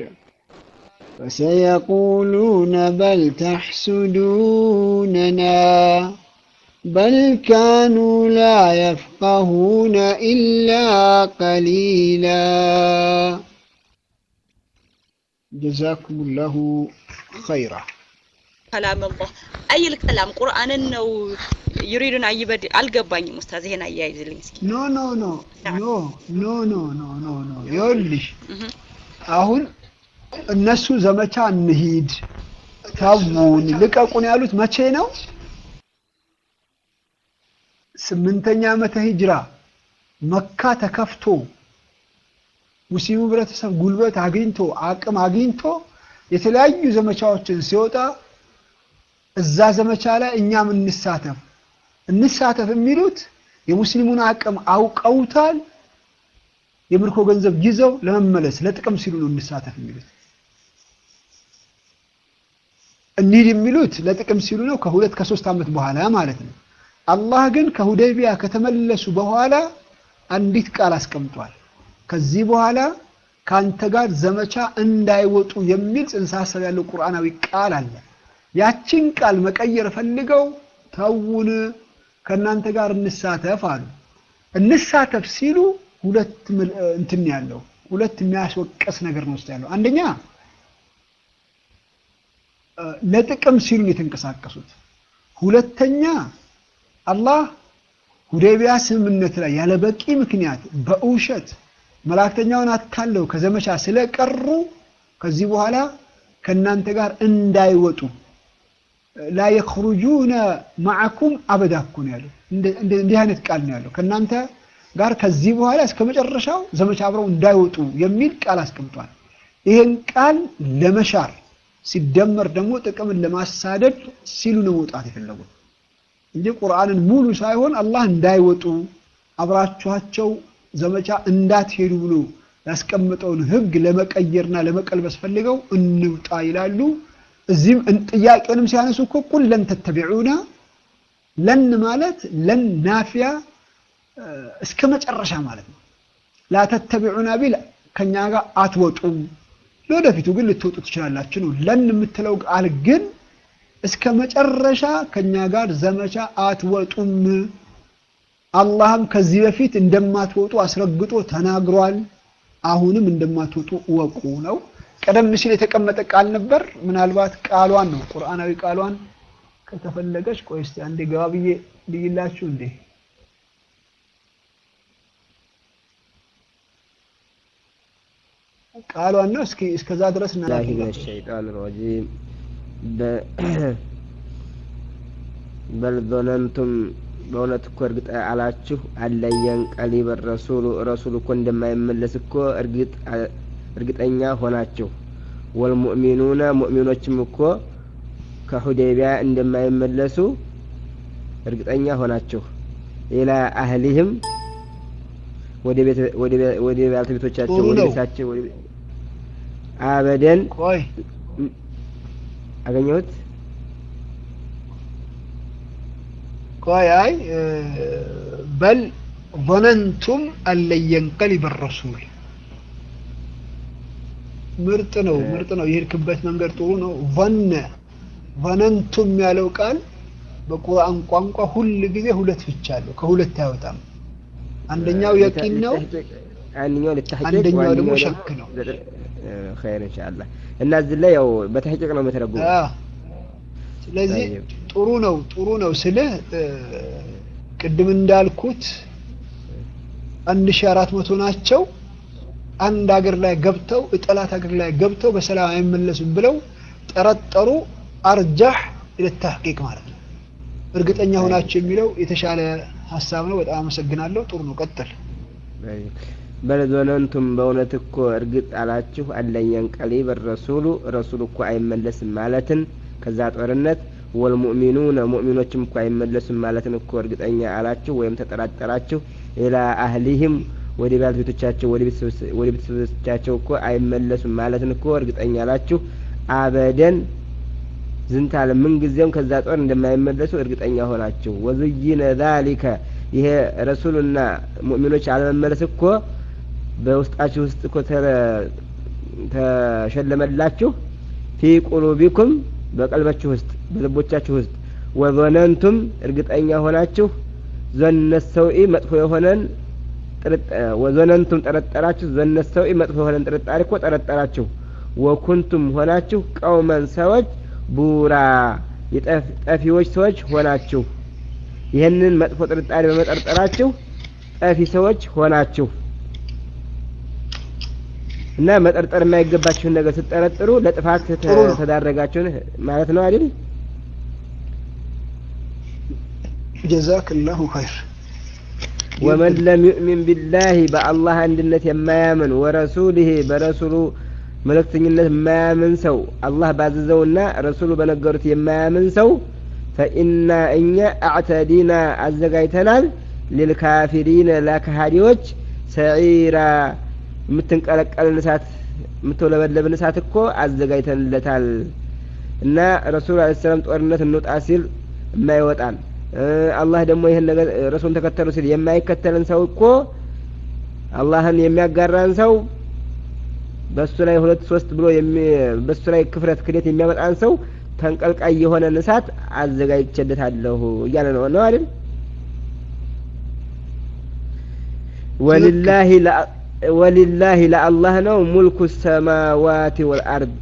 فسيقولون بل تحسدوننا بل كانوا لا يفقهون إلا قليلا جزاكم الله خيرا كلام الله أي الكلام قرآن ነው يريدون أن يبدل አልገባኝም ኡስታዝ ይሄን አያይዝልኝ እስኪ ኖ ኖ ኖ ኖ ኖ ኖ ኖ ኖ ኖ ይኸውልሽ አሁን እነሱ ዘመቻ እንሂድ ተውን ልቀቁን ያሉት መቼ ነው? ስምንተኛ ዓመተ ሂጅራ መካ ተከፍቶ ሙስሊሙ ህብረተሰብ ጉልበት አግኝቶ አቅም አግኝቶ የተለያዩ ዘመቻዎችን ሲወጣ እዛ ዘመቻ ላይ እኛም እንሳተፍ እንሳተፍ የሚሉት የሙስሊሙን አቅም አውቀውታል። የምርኮ ገንዘብ ይዘው ለመመለስ ለጥቅም ሲሉ ነው እንሳተፍ የሚሉት። እንሂድ የሚሉት ለጥቅም ሲሉ ነው፣ ከሁለት ከሶስት ዓመት በኋላ ማለት ነው። አላህ ግን ከሁደይቢያ ከተመለሱ በኋላ አንዲት ቃል አስቀምጧል። ከዚህ በኋላ ከአንተ ጋር ዘመቻ እንዳይወጡ የሚል ጽንሰ ሀሳብ ያለው ቁርአናዊ ቃል አለ። ያችን ቃል መቀየር ፈልገው ተውን፣ ከእናንተ ጋር እንሳተፍ አሉ። እንሳተፍ ሲሉ ሁለት እንትን ያለው ሁለት የሚያስወቀስ ነገር ነው ውስጥ ያለው። አንደኛ ለጥቅም ሲሉ የተንቀሳቀሱት፣ ሁለተኛ አላህ ሁዴቢያ ስምምነት ላይ ያለ በቂ ምክንያት በውሸት መላእክተኛውን አታለው ከዘመቻ ስለቀሩ ከዚህ በኋላ ከእናንተ ጋር እንዳይወጡ ላ የኽሩጁነ ማዕኩም አበዳ እኮ ነው ያለው። እንዲህ አይነት ቃል ነው ያለው። ከእናንተ ጋር ከዚህ በኋላ እስከ መጨረሻው ዘመቻ አብረው እንዳይወጡ የሚል ቃል አስቀምጧል። ይህን ቃል ለመሻር ሲደመር ደግሞ ጥቅምን ለማሳደድ ሲሉ ነው መውጣት የፈለጉት እንጂ ቁርአንን ሙሉ ሳይሆን አላህ እንዳይወጡ አብራችኋቸው ዘመቻ እንዳትሄዱ ብሎ ያስቀመጠውን ሕግ ለመቀየርና ለመቀልበስ ፈልገው እንውጣ ይላሉ። እዚህም ጥያቄውንም ሲያነሱ እኮ ቁል ለን ተተቢዑና ለን ማለት ለን ናፊያ እስከ መጨረሻ ማለት ነው። ላተተቢዑና ቢል ከኛ ጋር አትወጡም፣ ለወደፊቱ ግን ልትወጡ ትችላላችሁ ነው። ለን የምትለው ቃል ግን እስከ መጨረሻ ከኛ ጋር ዘመቻ አትወጡም። አላህም ከዚህ በፊት እንደማትወጡ አስረግጦ ተናግሯል። አሁንም እንደማትወጡ እወቁ ነው። ቀደም ሲል የተቀመጠ ቃል ነበር። ምናልባት ቃሏን ነው ቁርአናዊ ቃሏን ከተፈለገች ቆይ እስቲ አንዴ ገባ ብዬ ልይላችሁ እንዴ ቃሏን ነው። እስኪ እስከዛ ድረስ እና الله من الشيطان الرجيم ب- በል ظننتم በእውነት እኮ እርግጥ አላችሁ አለየን ቀሊበ ረሱሉ ረሱሉ እኮ እንደማይመለስ እኮ እርግጥ እርግጠኛ ሆናችሁ ወልሙእሚኑነ ሙእሚኖችም እኮ ከሁዴቢያ እንደማይመለሱ እርግጠኛ ሆናችሁ ኢላ አህሊህም ወደ ቤት ወደ ቤ- ወደ ባለቤቶቻቸው ጥሩ ወደ ነው። ቤታቸው ወደ ቤ- አበደን ቆይ አገኘሁት ቆይ አይ እ፣ በል ظننتم أن لن ينقلب الرسول ምርጥ ነው እ- ምርጥ ነው የሄድክበት መንገድ ጥሩ ነው ظن ظننتم ያለው ቃል በቁርአን ቋንቋ ሁል ጊዜ ሁለት ፍቻ አለው ከሁለት አይወጣም አንደኛው የቂን ነው አንደኛው ልታሕቂቅ አንደኛው ደግሞ ዋንኛው ሸክ ነው። ኸይር ኢንሻአላህ እና እዚህ ላይ ያው በተሕቂቅ ነው የምተረጉመው አዎ። ስለዚህ طيب. ጥሩ ነው ጥሩ ነው ስልህ እ፣ ቅድም እንዳልኩት አንድ ሺህ አራት መቶ ናቸው አንድ ሀገር ላይ ገብተው ጠላት ሀገር ላይ ገብተው በሰላም አይመለሱም ብለው ጠረጠሩ አርጃህ ለተሕቂቅ ማለት ነው እርግጠኛ ሆናቸው የሚለው የተሻለ ሀሳብ ነው በጣም አመሰግናለሁ ጥሩ ነው ቀጥል በል ዞነንቱም በእውነት እኮ እርግጥ አላችሁ አለየን ቀሊብ ረሱሉ ረሱሉ እኮ አይመለስም ማለትን ከዛ ጦርነት ወልሙእሚኑነ ሙእሚኖችም እኮ አይመለሱም ማለትን እኮ እርግጠኛ አላችሁ ወይም ተጠራጠራችሁ ኢላ አህሊህም ወደ ባለቤቶቻቸው ወደ ቤተሰቦች- ወደ ቤተሰቦቻቸው እኮ አይመለሱም ማለትን እኮ እርግጠኛ አላችሁ አበደን ዝንታለ ምን ጊዜም ከዛ ጦር እንደማይመለሱ እርግጠኛ ሆናችሁ ወዙይነ ዛሊከ ይሄ ረሱሉና ሙእሚኖች አለመመለስ እኮ በውስጣችሁ ውስጥ እኮ ተረ- ተሸለመላችሁ ፊ ቁሉቢኩም በቀልባችሁ ውስጥ በልቦቻችሁ ውስጥ ወዞነንቱም እርግጠኛ ሆናችሁ ዞነ ሰውኢ መጥፎ የሆነን ጥርጣ- ወዞነንቱም ጠረጠራችሁ ዞነ ሰውኢ መጥፎ የሆነን ጥርጣሬ እኮ ጠረጠራችሁ ወኩንቱም ሆናችሁ ቀውመን ሰዎች ቡራ የጠፍ- ጠፊዎች ሰዎች ሆናችሁ ይህንን መጥፎ ጥርጣሬ በመጠርጠራችሁ ጠፊ ሰዎች ሆናችሁ እና መጠርጠር የማይገባችሁን ነገር ስትጠረጥሩ ለጥፋት ተ- ጥሩ ነው። ተዳረጋችሁን ማለት ነው አይደል? ጀዛክላሁ ኸይር ወመን ለም ዩእሚን ቢላሂ በአላህ አንድነት የማያምን ወረሱሊህ በረሱሉ መልእክተኝነት የማያምን ሰው አላህ ባዘዘውና ረሱሉ በነገሩት የማያምን ሰው ፈኢና እኛ አዕተዲና አዘጋጅተናል ሊልካፊሪነ ለካሃዲዎች ሰዒራ የምትንቀለቀልን እሳት የምትውለበለብን እሳት እኮ አዘጋጅተንለታል እና ረሱሉ አለ ሰላም ጦርነት እንውጣ ሲል የማይወጣን እ፣ አላህ ደግሞ ይህን ነገር እ፣ ረሱሉን ተከተሉ ሲል የማይከተልን ሰው እኮ አላህን የሚያጋራን ሰው በሱ ላይ ሁለት ሶስት ብሎ የሚ- በሱ ላይ ክፍረት ክደት የሚያመጣን ሰው ተንቀልቃይ የሆነን እሳት አዘጋጅቼለታለሁ እያለ ነው ነው አይደል? ወሊላሂ ለአ- ወሊላሂ ለአላህ ነው ሙልኩ ሰማዋት ወልአርድ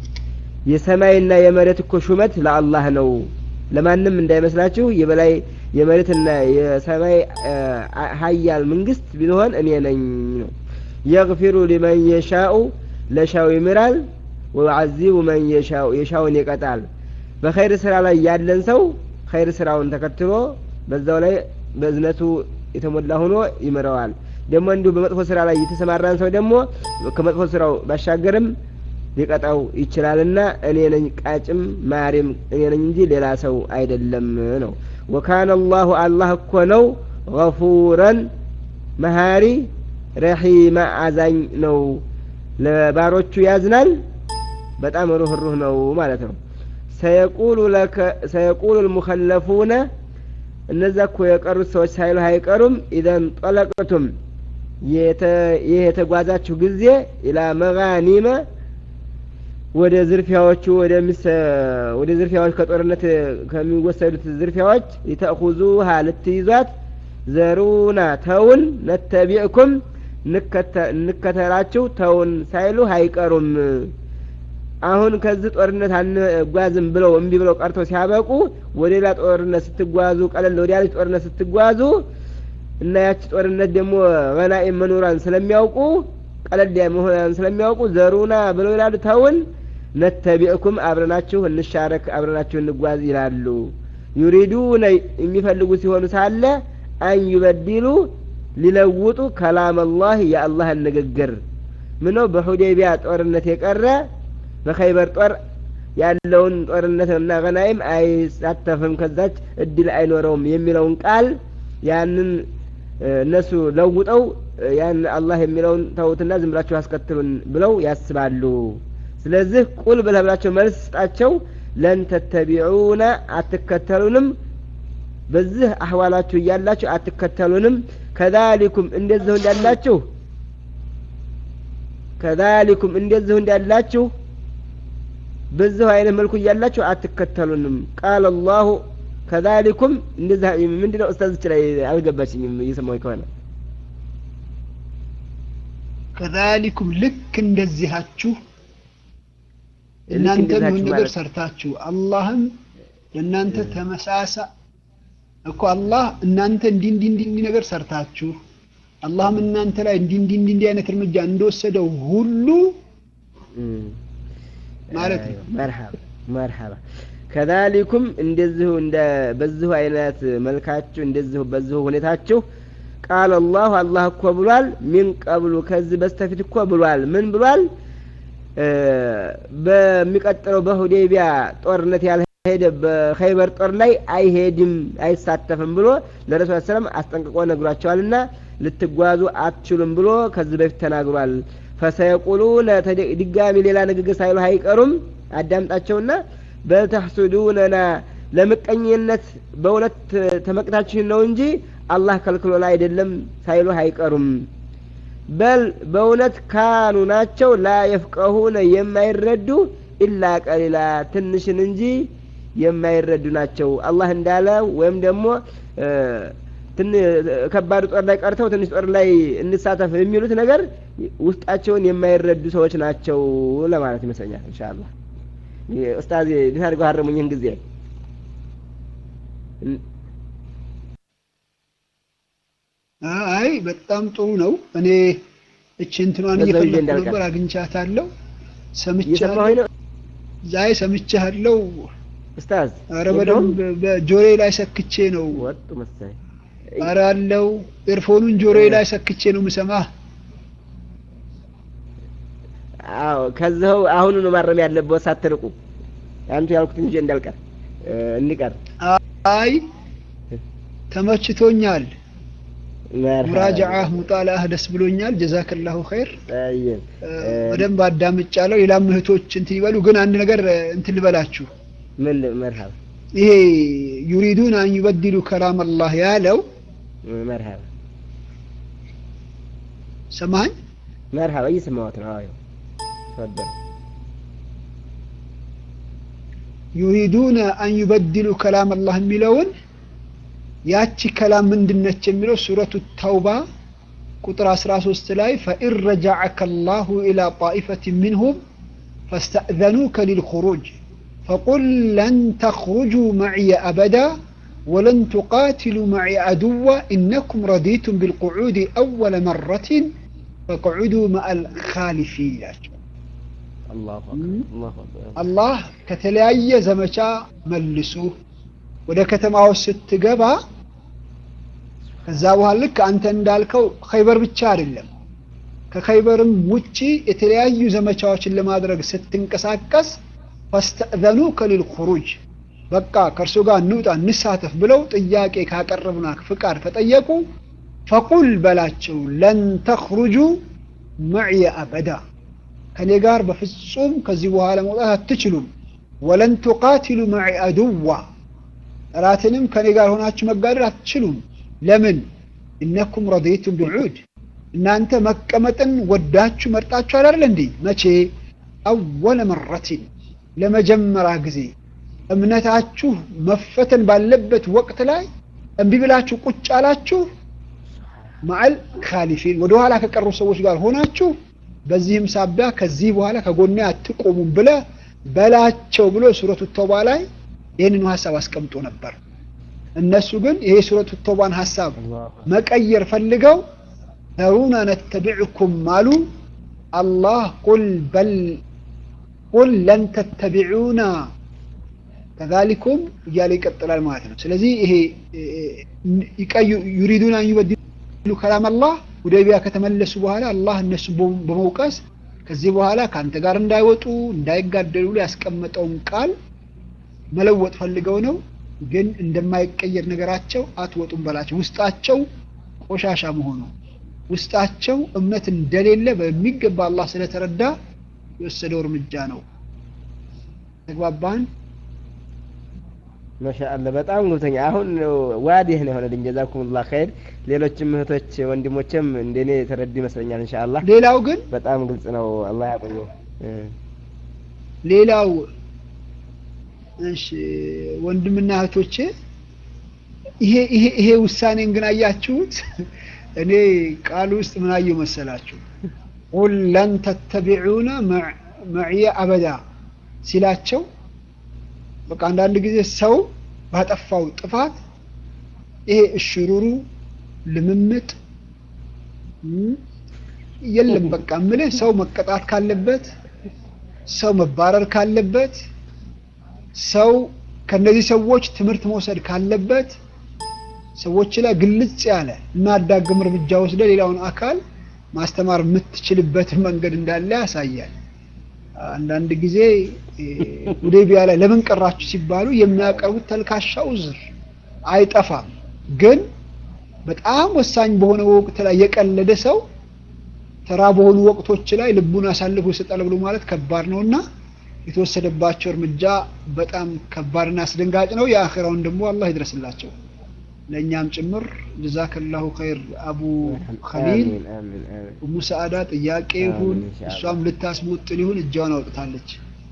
የሰማይና የመሬት እኮ ሹመት ለአላህ ነው። ለማንም እንዳይመስላችሁ የበላይ የመሬትና የሰማይ አ፣ አ- ሀያል መንግስት ቢሆን እኔ ነኝ ነው። የግፊሩ ሊመን የሻኡ ለሻው ይምራል፣ ወዩዓዚቡ መን የሻኡ የሻውን ይቀጣል። በኸይር ስራ ላይ ያለን ሰው ኸይር ስራውን ተከትሎ በዛው ላይ በእዝነቱ የተሞላ ሆኖ ይምረዋል። ደግሞ እንዲሁ በመጥፎ ስራ ላይ የተሰማራን ሰው ደግሞ ከመጥፎ ስራው ባሻገርም ሊቀጣው ይችላልና እኔ ነኝ ቃጭም ማሪም እኔ ነኝ እንጂ ሌላ ሰው አይደለም ነው። ወካነ አላሁ አላህ እኮ ነው ገፉረን መሀሪ ረሒማ አዛኝ ነው። ለባሮቹ ያዝናል፣ በጣም ሩህሩህ ነው ማለት ነው። ሰየቁሉ ለከ ሰየቁሉ ልሙኸለፉነ እነዛ እኮ የቀሩት ሰዎች ሳይሉ አይቀሩም ኢዘን ጠለቅቱም የተ- ይህ የተጓዛችሁ ጊዜ ኢላ መጋኒመ ወደ ዝርፊያዎቹ ወደ ሚሰ- ወደ ዝርፊያዎች ከጦርነት ከሚወሰዱት ዝርፊያዎች ሊተእኹዙሃ ልትይዟት ዘሩና ተውን ነተቢዕኩም እንከተ- እንከተላችሁ ተውን ሳይሉ አይቀሩም። አሁን ከዚህ ጦርነት አንጓዝም ብለው እምቢ ብለው ቀርተው ሲያበቁ ወደ ሌላ ጦርነት ስትጓዙ ቀለል ወደ ያለች ጦርነት ስትጓዙ እና ያቺ ጦርነት ደግሞ ገናኢም መኖሯን ስለሚያውቁ ቀለል ያ መሆኗን ስለሚያውቁ ዘሩና ብለው ይላሉ ተውን ነተቢዕኩም አብረናችሁ እንሻረክ አብረናችሁ እንጓዝ ይላሉ ዩሪዱነ የሚፈልጉ ሲሆኑ ሳለ አን ዩበዲሉ ሊለውጡ ከላም አላህ የአላህን ንግግር ምነው በሁዴቢያ ጦርነት የቀረ በኸይበር ጦር ያለውን ጦርነትና ገናይም አይሳተፍም ከዛች እድል አይኖረውም የሚለውን ቃል ያንን እ፣ እነሱ ለውጠው እ፣ ያን አላህ የሚለውን ተውትና ዝም ብላችሁ አስከትሉን ብለው ያስባሉ። ስለዚህ ቁል ብለህ ብላቸው መልስ ስጣቸው። ለን ተተቢዑነ አትከተሉንም በዚህ አህዋላችሁ እያላችሁ አትከተሉንም ከዛሊኩም እንደዚሁ እንዳላችሁ ከዛሊኩም እንደዚሁ እንዳላችሁ በዚሁ አይነት መልኩ እያላችሁ አትከተሉንም ቃል አላሁ ከዛሊኩም እንደዚህ ምንድነው ኡስታዝ ላይ አልገባችኝም እየሰማሁኝ ከሆነ ከዛሊኩም ልክ እንደዚሃችሁ ልክ እናንተ እንደዚሃችሁ ምን ነገር ማለት- ሰርታችሁ አላህም ለእናንተ ተመሳሳ እኮ አላህ እናንተ እንዲህ እንዲህ እንዲህ እንዲህ ነገር ሰርታችሁ አላህም እናንተ ላይ እንዲህ እንዲህ እንዲህ እንዲህ አይነት እርምጃ እንደወሰደው ሁሉ ማለት ነው። መርሐባ መርሐባ ከዛሊኩም እንደዚሁ እንደ በዚሁ አይነት መልካችሁ እንደዚሁ በዚሁ ሁኔታችሁ ቃል አላሁ አላህ እኮ ብሏል ሚን ቀብሉ ከዚህ በስተፊት እኮ ብሏል ምን ብሏል እ በሚቀጥለው በሁዴቢያ ጦርነት ያልሄደ በኸይበር ጦር ላይ አይሄድም አይሳተፍም ብሎ ለረሱል ሰላም አስጠንቅቆ ነግሯቸዋልና ልትጓዙ አትችሉም ብሎ ከዚህ በፊት ተናግሯል ፈሰየቁሉነ ተደ- ድጋሚ ሌላ ንግግር ሳይሉ አይቀሩም አዳምጣቸውና በተሕሱዱነና ለምቀኝነት በእውነት ተመቅታችሁን ነው እንጂ አላህ ከልክሎን አይደለም ሳይሉ አይቀሩም በል በእውነት ካኑ ናቸው ላ የፍቀሁነ የማይረዱ ኢላ ቀሊላ ትንሽን እንጂ የማይረዱ ናቸው አላህ እንዳለ ወይም ደግሞ እ፣ ትን ከባድ ጦር ላይ ቀርተው ትንሽ ጦር ላይ እንሳተፍ የሚሉት ነገር ውስጣቸውን የማይረዱ ሰዎች ናቸው ለማለት ይመስለኛል ኢንሻአላህ ኡስታዝ እንዴት አድርገው ሀረሙኝ ይህን ጊዜ አይ በጣም ጥሩ ነው። እኔ እቺ እንትኗን በዛው ይዤ እየፈለኩ እንዳልቀር። ነበር አግኝቻታለሁ። ሰምቻለሁ። እየሰማሁኝ ነው ዛይ ሰምቻለሁ። ኡስታዝ ኧረ የለውም? በደንብ በጆሮዬ ላይ ሰክቼ ነው። ወጡ መሰለኝ ኧረ አለው ኤርፎኑን ጆሮዬ ላይ ሰክቼ ነው የምሰማህ። አዎ ከዚው አሁኑ ነው ማረም ያለበት ሳትርቁ አንቱ ያልኩትን ይዤ እንዳልቀር እ፣ እንቀር አይ ተመችቶኛል። መርሐባ። ሙራጃዓህ ሙጣላህ ደስ ብሎኛል። ጀዛከላሁ ኸይር። ጠይብ እ፣ እ፣ በደንብ አዳምጫለሁ። ሌላም እህቶች እንትን ይበሉ። ግን አንድ ነገር እ፣ እንትን ልበላችሁ። ምን መርሐባ ይሄ ዩሪዱን አን ዩበድሉ ከላም አላህ ያለው መርሐባ ሰማኝ መርሐባ እየሰማሁት ነው አዎ ተፈضل ዩሪዱነ አን ዩበድሉ ከላም አላህ የሚለውን ያቺ ከላም ምንድነች የሚለው ሱረቱ ተውባ ቁጥር 13 ላይ ፈኢን ረጃዐከ አላሁ ኢላ ጣኢፈት ሚንሁም ፈስተእዘኑከ ሊልኹሩጅ ፈቁል ለን ተኽሩጁ መዕየ አበዳ ወለን ቱቃትሉ መዕየ አድዋ ኢነኩም ረዲቱም ቢልቁዑድ አወለ መረትን ፈቅዑዱ መአል ካሊፊን ይላቸው አላሁ አክበር አላሁ አክበር አላህ ከተለያየ ዘመቻ መልሱ ወደ ከተማ ውስጥ ስትገባ ከዛ በኋላ ልክ አንተ እንዳልከው ኸይበር ብቻ አይደለም ከኸይበርም ውጪ የተለያዩ ዘመቻዎችን ለማድረግ ስትንቀሳቀስ ፈስተእዘኑከ ሊልኹሩጅ በቃ ከእርሱ ጋር እንውጣ እንሳተፍ ብለው ጥያቄ ካቀረቡና ፍቃድ ከጠየቁ ፈቁል በላቸው ለን ተኽሩጁ መዕየ አበዳ ከኔ ጋር በፍጹም ከዚህ በኋላ መውጣት አትችሉም ወለን ቱቃትሉ መዒ አድዋ ጠላትንም ከኔ ጋር ሆናችሁ መጋደል አትችሉም ለምን እነኩም ረዲቱም ቢልዑድ እናንተ መቀመጥን ወዳችሁ መርጣችሁ አይደል እንዴ መቼ አወለ መረቲን ለመጀመሪያ ጊዜ እምነታችሁ መፈተን ባለበት ወቅት ላይ እምቢ ብላችሁ ቁጭ አላችሁ ማዕል ካሊፊን ወደ ኋላ ከቀሩ ሰዎች ጋር ሆናችሁ በዚህም ሳቢያ ከዚህ በኋላ ከጎኔ አትቆሙም ብለ በላቸው ብሎ ሱረቱ ተውባ ላይ ይህንኑ ሀሳብ አስቀምጦ ነበር። እነሱ ግን ይሄ ሱረቱ ተውባን ሀሳብ መቀየር ፈልገው ተሩና ነተቢዕኩም አሉ። አላህ ቁል በል ቁል ለን ተተቢዑና ከዛሊኩም እያለ ይቀጥላል ማለት ነው። ስለዚህ ይሄ ይቀዩ ዩሪዱን አን ዩበድሉ ከላም አላህ ሁደይቢያ ከተመለሱ በኋላ አላህ እነሱ በመውቀስ ከዚህ በኋላ ከአንተ ጋር እንዳይወጡ እንዳይጋደሉ ያስቀመጠውን ቃል መለወጥ ፈልገው ነው። ግን እንደማይቀየር ነገራቸው አትወጡም በላቸው። ውስጣቸው ቆሻሻ መሆኑ ውስጣቸው እምነት እንደሌለ በሚገባ አላህ ስለተረዳ የወሰደው እርምጃ ነው። ተግባባን? ማሻአላ በጣም ገብቶኛ። አሁን ዋዲህ ነው የሆነልኝ። ጀዛኩሙላህ ኸይር። ሌሎችም እህቶች ወንድሞችም እንደኔ የተረዱ ይመስለኛል። ኢንሻአላህ ሌላው ግን በጣም ግልጽ ነው። አላህ ያቆየው። እ ሌላው እሺ ወንድምና እህቶቼ ይሄ ይሄ ይሄ ውሳኔን ግን አያችሁት? እኔ ቃሉ ውስጥ ምን አየሁ መሰላችሁ? ቁል ለን ተተቢዑነ መዕየ አበዳ ሲላቸው በቃ አንዳንድ ጊዜ ሰው ባጠፋው ጥፋት ይሄ እሽሩሩ ልምምጥ እም፣ የለም በቃ ምልህ ሰው መቀጣት ካለበት ሰው መባረር ካለበት ሰው ከነዚህ ሰዎች ትምህርት መውሰድ ካለበት ሰዎች ላይ ግልጽ ያለ የማያዳግም እርምጃ ወስደ ሌላውን አካል ማስተማር የምትችልበትን መንገድ እንዳለ ያሳያል። አንዳንድ ጊዜ እ፣ ሁዴቢያ ላይ ለምን ቀራችሁ ሲባሉ የሚያቀርቡት ተልካሻ ውዝር አይጠፋም። ግን በጣም ወሳኝ በሆነ ወቅት ላይ የቀለደ ሰው ተራ በሆኑ ወቅቶች ላይ ልቡን አሳልፎ ይሰጣል ብሎ ማለት ከባድ ነውና የተወሰደባቸው እርምጃ በጣም ከባድና አስደንጋጭ ነው። የአኺራውን ደግሞ አላህ ይድረስላቸው ለእኛም ጭምር ጀዛከላሁ ኸይር አቡ ኸሊል አሚን አሚን አሚን። ኡሙ ሰዓዳ ጥያቄ ይሁን አሚን ኢንሻአላህ። እሷም ልታስሞጥል ይሁን እጇን አውጥታለች።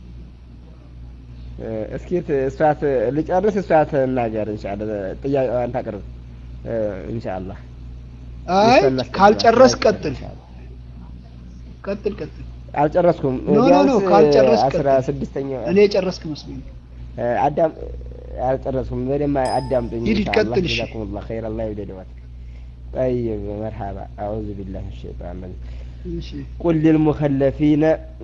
እ፣ እስኪ ት- እሷት ልጨርስ፣ እሷት እናገር ኢንሻአላህ። ጥያቄዋን ታቅርብ እ፣ ኢንሻአላህ። አይ እሷን እናስቀጥላለን። ካልጨረስ ቀጥል ኢንሻአላህ። ቀጥል ቀጥል። አልጨረስኩም። ኖ፣ ኖ፣ ኖ፣ ቢያንስ ካልጨረስክ አስራ ቀጥል። ስድስተኛው እኔ የጨረስክ መስሎኝ። እ፣ አዳም አልጨረስኩም። በደንብ አዳምጡኝ ሂድ፣ ኢንሻአላህ። ቀጥል፣ እሺ። ጀዛኩሙላህ ኸይር። አላህ ይውደደዋት። طيب مرحبا أعوذ بالله من الشيطان الرجيم እሺ قل للمخلفين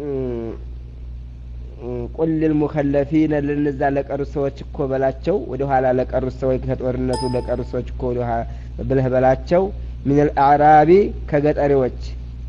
ቁል ልልሙከለፊነ ለነዛ ለቀሩት ሰዎች እኮ በላቸው ወደ ኋላ ለቀሩት ሰዎች ከጦርነቱ ለቀሩት ሰዎች እኮ ወደ ኋላ ብለህ በላቸው ምን አልአዕራቢ ከገጠሬዎች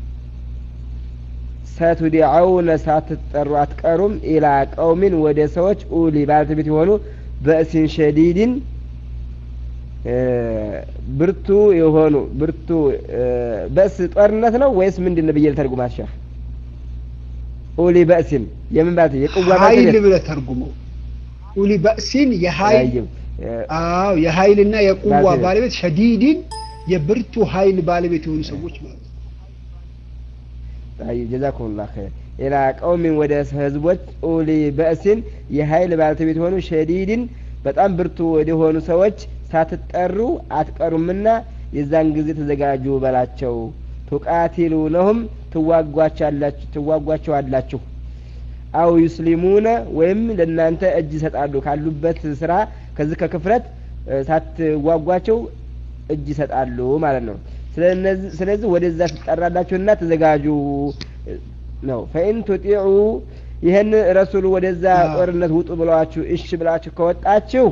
ሰቱዲዐውነ ሳትጠሩ አትቀሩም ኢላ ቀውሚን ወደ ሰዎች ኡሊ ባለቤት የሆኑ በእሲን ሸዲድን እ፣ ብርቱ የሆኑ ብርቱ እ፣ በእስ ጦርነት ነው ወይስ ምንድን ነው ብዬ ልተርጉማት ሸህ ኡሊ በእሲን የምን ባት የቅዋ ኃይል ባለቤት ብለህ ተርጉመው። ኡሊ በእሲን የኃይል ጠይብ፣ እ፣ አዎ የኃይልና የቁዋ ባለቤት። ባለቤት ሸዲድን የብርቱ ኃይል ባለቤት የሆኑ ሰዎች ማለት ነው። ጠይብ ጀዛኩሙላህ ኸይር ኢላ ቀውሚን ወደ ህዝቦች ኡሊ በእሲን የኃይል ባለቤት የሆኑ ሸዲድን በጣም ብርቱ ወደ ሆኑ ሰዎች ሳትጠሩ አትቀሩምና የዛን ጊዜ ተዘጋጁ በላቸው ቱቃቲሉነሁም ትዋጓቻላችሁ ትዋጓቸዋላችሁ አው ዩስሊሙነ ወይም ለእናንተ እጅ ይሰጣሉ ካሉበት ስራ ከዚህ ከክፍረት እ፣ ሳትዋጓቸው እጅ ይሰጣሉ ማለት ነው ስለነዚህ- ስለዚህ ወደዛ ትጠራላችሁና ተዘጋጁ እ፣ ነው ፈኢን ቱጢዑ ይህን ረሱሉ ወደዛ አዎ። ጦርነት ውጡ ብለዋችሁ እሺ ብላችሁ ከወጣችሁ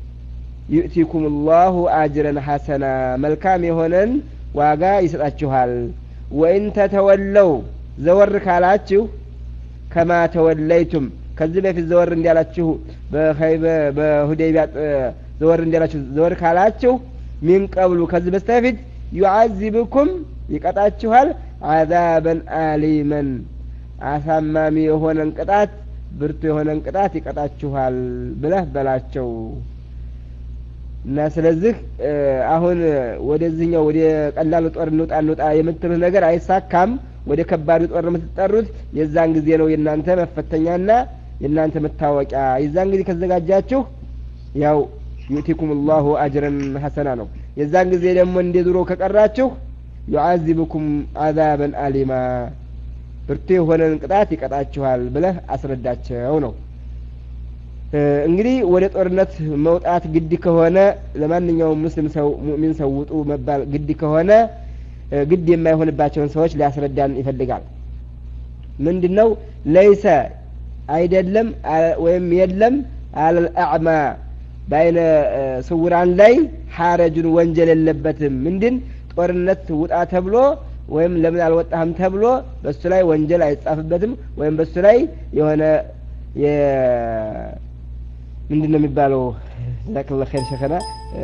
ዩእቲኩም ላሁ አጅረን ሐሰና መልካም የሆነን ዋጋ ይሰጣችኋል ወኢን ተተወለው ዘወር ካላችሁ ከማ ተወለይቱም ከዚህ በፊት ዘወር እንዲያላችሁ በኸይበ በሁዴቢያ ጥ- ዘወር እንዲያላችሁ ዘወር ካላችሁ ሚን ቀብሉ ከዚህ በስተፊት ዩዓዚብኩም ይቀጣችኋል አዛበን አሊመን አሳማሚ የሆነን ቅጣት ብርቱ የሆነን ቅጣት ይቀጣችኋል ብለህ በላቸው እና ስለዚህ እ፣ አሁን ወደዚህኛው ወደ ቀላሉ ጦር እንውጣ እንውጣ የምትሉት ነገር አይሳካም። ወደ ከባዱ ጦር የምትጠሩት የዛን ጊዜ ነው የእናንተ መፈተኛና የእናንተ መታወቂያ። የዛን ጊዜ ከዘጋጃችሁ ያው ዩእቲኩም ላሁ አጅረን ሐሰና ነው። የዛን ጊዜ ደግሞ እንደ ድሮ ከቀራችሁ ዩዓዚብኩም አዛበን አሊማ ብርቱ የሆነን ቅጣት ይቀጣችኋል ብለህ አስረዳቸው ነው። እ፣ እንግዲህ ወደ ጦርነት መውጣት ግድ ከሆነ ለማንኛውም ሙስሊም ሰው ሙእሚን ሰው ውጡ መባል ግድ ከሆነ እ፣ ግድ የማይሆንባቸውን ሰዎች ሊያስረዳን ይፈልጋል። ምንድን ነው ለይሰ አይደለም አ- ወይም የለም አለል አዕማ በአይነ እ፣ ስውራን ላይ ሐረጁን ወንጀል የለበትም። ምንድን ጦርነት ውጣ ተብሎ ወይም ለምን አልወጣህም ተብሎ በሱ ላይ ወንጀል አይጻፍበትም ወይም በሱ ላይ የሆነ የ ምንድን ነው የሚባለው? ጀዛከላ ኸይር ሸኸና እ፣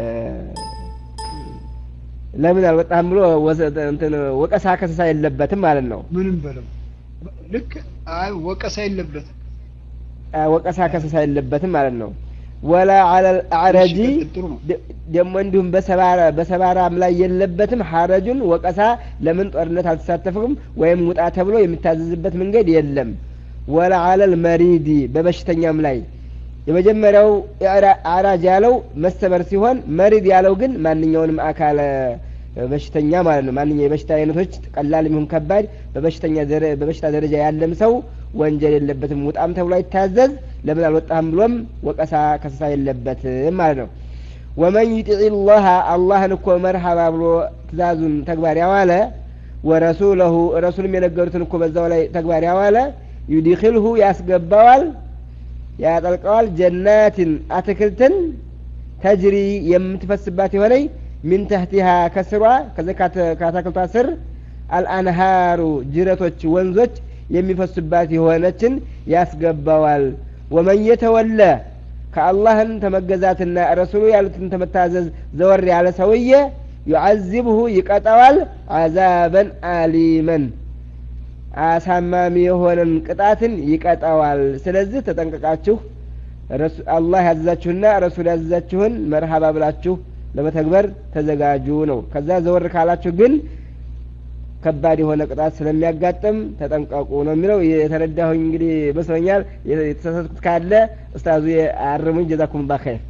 ለምን አልወጣህም ብሎ ወሰ- እንትን ወቀሳ ከሰሳ የለበትም ማለት ነው። ምንም በለው ልክ አይ ወቀሳ የለበትም። አ፣ ወቀሳ ከሰሳ የለበትም ማለት ነው። ወላ ዐለል አዕረጂ እሺ፣ ቀጥል፣ ጥሩ ነው። ደ- ደግሞ እንዲሁም በሰባራ በሰባራም ላይ የለበትም ሐረጁን ወቀሳ ለምን ጦርነት አልተሳተፍም ወይም ውጣ ተብሎ የሚታዘዝበት መንገድ የለም ወላ ዐለል መሪዲ በበሽተኛም ላይ የመጀመሪያው ኢዕራ- አዕራጅ ያለው መሰበር ሲሆን መሪድ ያለው ግን ማንኛውንም አካል እ፣ በሽተኛ ማለት ነው ማንኛው የበሽታ አይነቶች ቀላል የሚሆን ከባድ በበሽተኛ ደረ- በበሽታ ደረጃ ያለም ሰው ወንጀል የለበትም ውጣም ተብሎ አይታዘዝ ለምን አልወጣህም ብሎም ወቀሳ ከሰሳ የለበትም ማለት ነው ወመን ዩጢዕ ላህ አላህን እኮ መርሃባ ብሎ ትእዛዙን ተግባር ያዋለ ወረሱለሁ ረሱልም የነገሩትን እኮ በዛው ላይ ተግባር ያዋለ ዩዲክልሁ ያስገባዋል ያጠልቀዋል ጀናትን አትክልትን ተጅሪ የምትፈስባት የሆነይ ሚን ተህቲሃ ከስሯ ከዚ ከአታክልቷ ስር አልአንሃሩ ጅረቶች ወንዞች የሚፈሱባት የሆነችን ያስገባዋል ወመን የተወለ ከአላህን ተመገዛትና ረሱሉ ያሉትን ተመታዘዝ ዘወር ያለ ሰውዬ ዩዓዚብሁ ይቀጠዋል አዛበን አሊመን አሳማሚ የሆነን ቅጣትን ይቀጣዋል ስለዚህ ተጠንቀቃችሁ ረሱ- አላህ ያዘዛችሁና ረሱል ያዘዛችሁን መርሃባ ብላችሁ ለመተግበር ተዘጋጁ ነው ከዛ ዘወር ካላችሁ ግን ከባድ የሆነ ቅጣት ስለሚያጋጥም ተጠንቀቁ ነው የሚለው የተረዳሁኝ እንግዲህ መስሎኛል የተሳሳትኩት ካለ ኡስታዙ አርሙኝ ጀዛኩም ባ ኸይር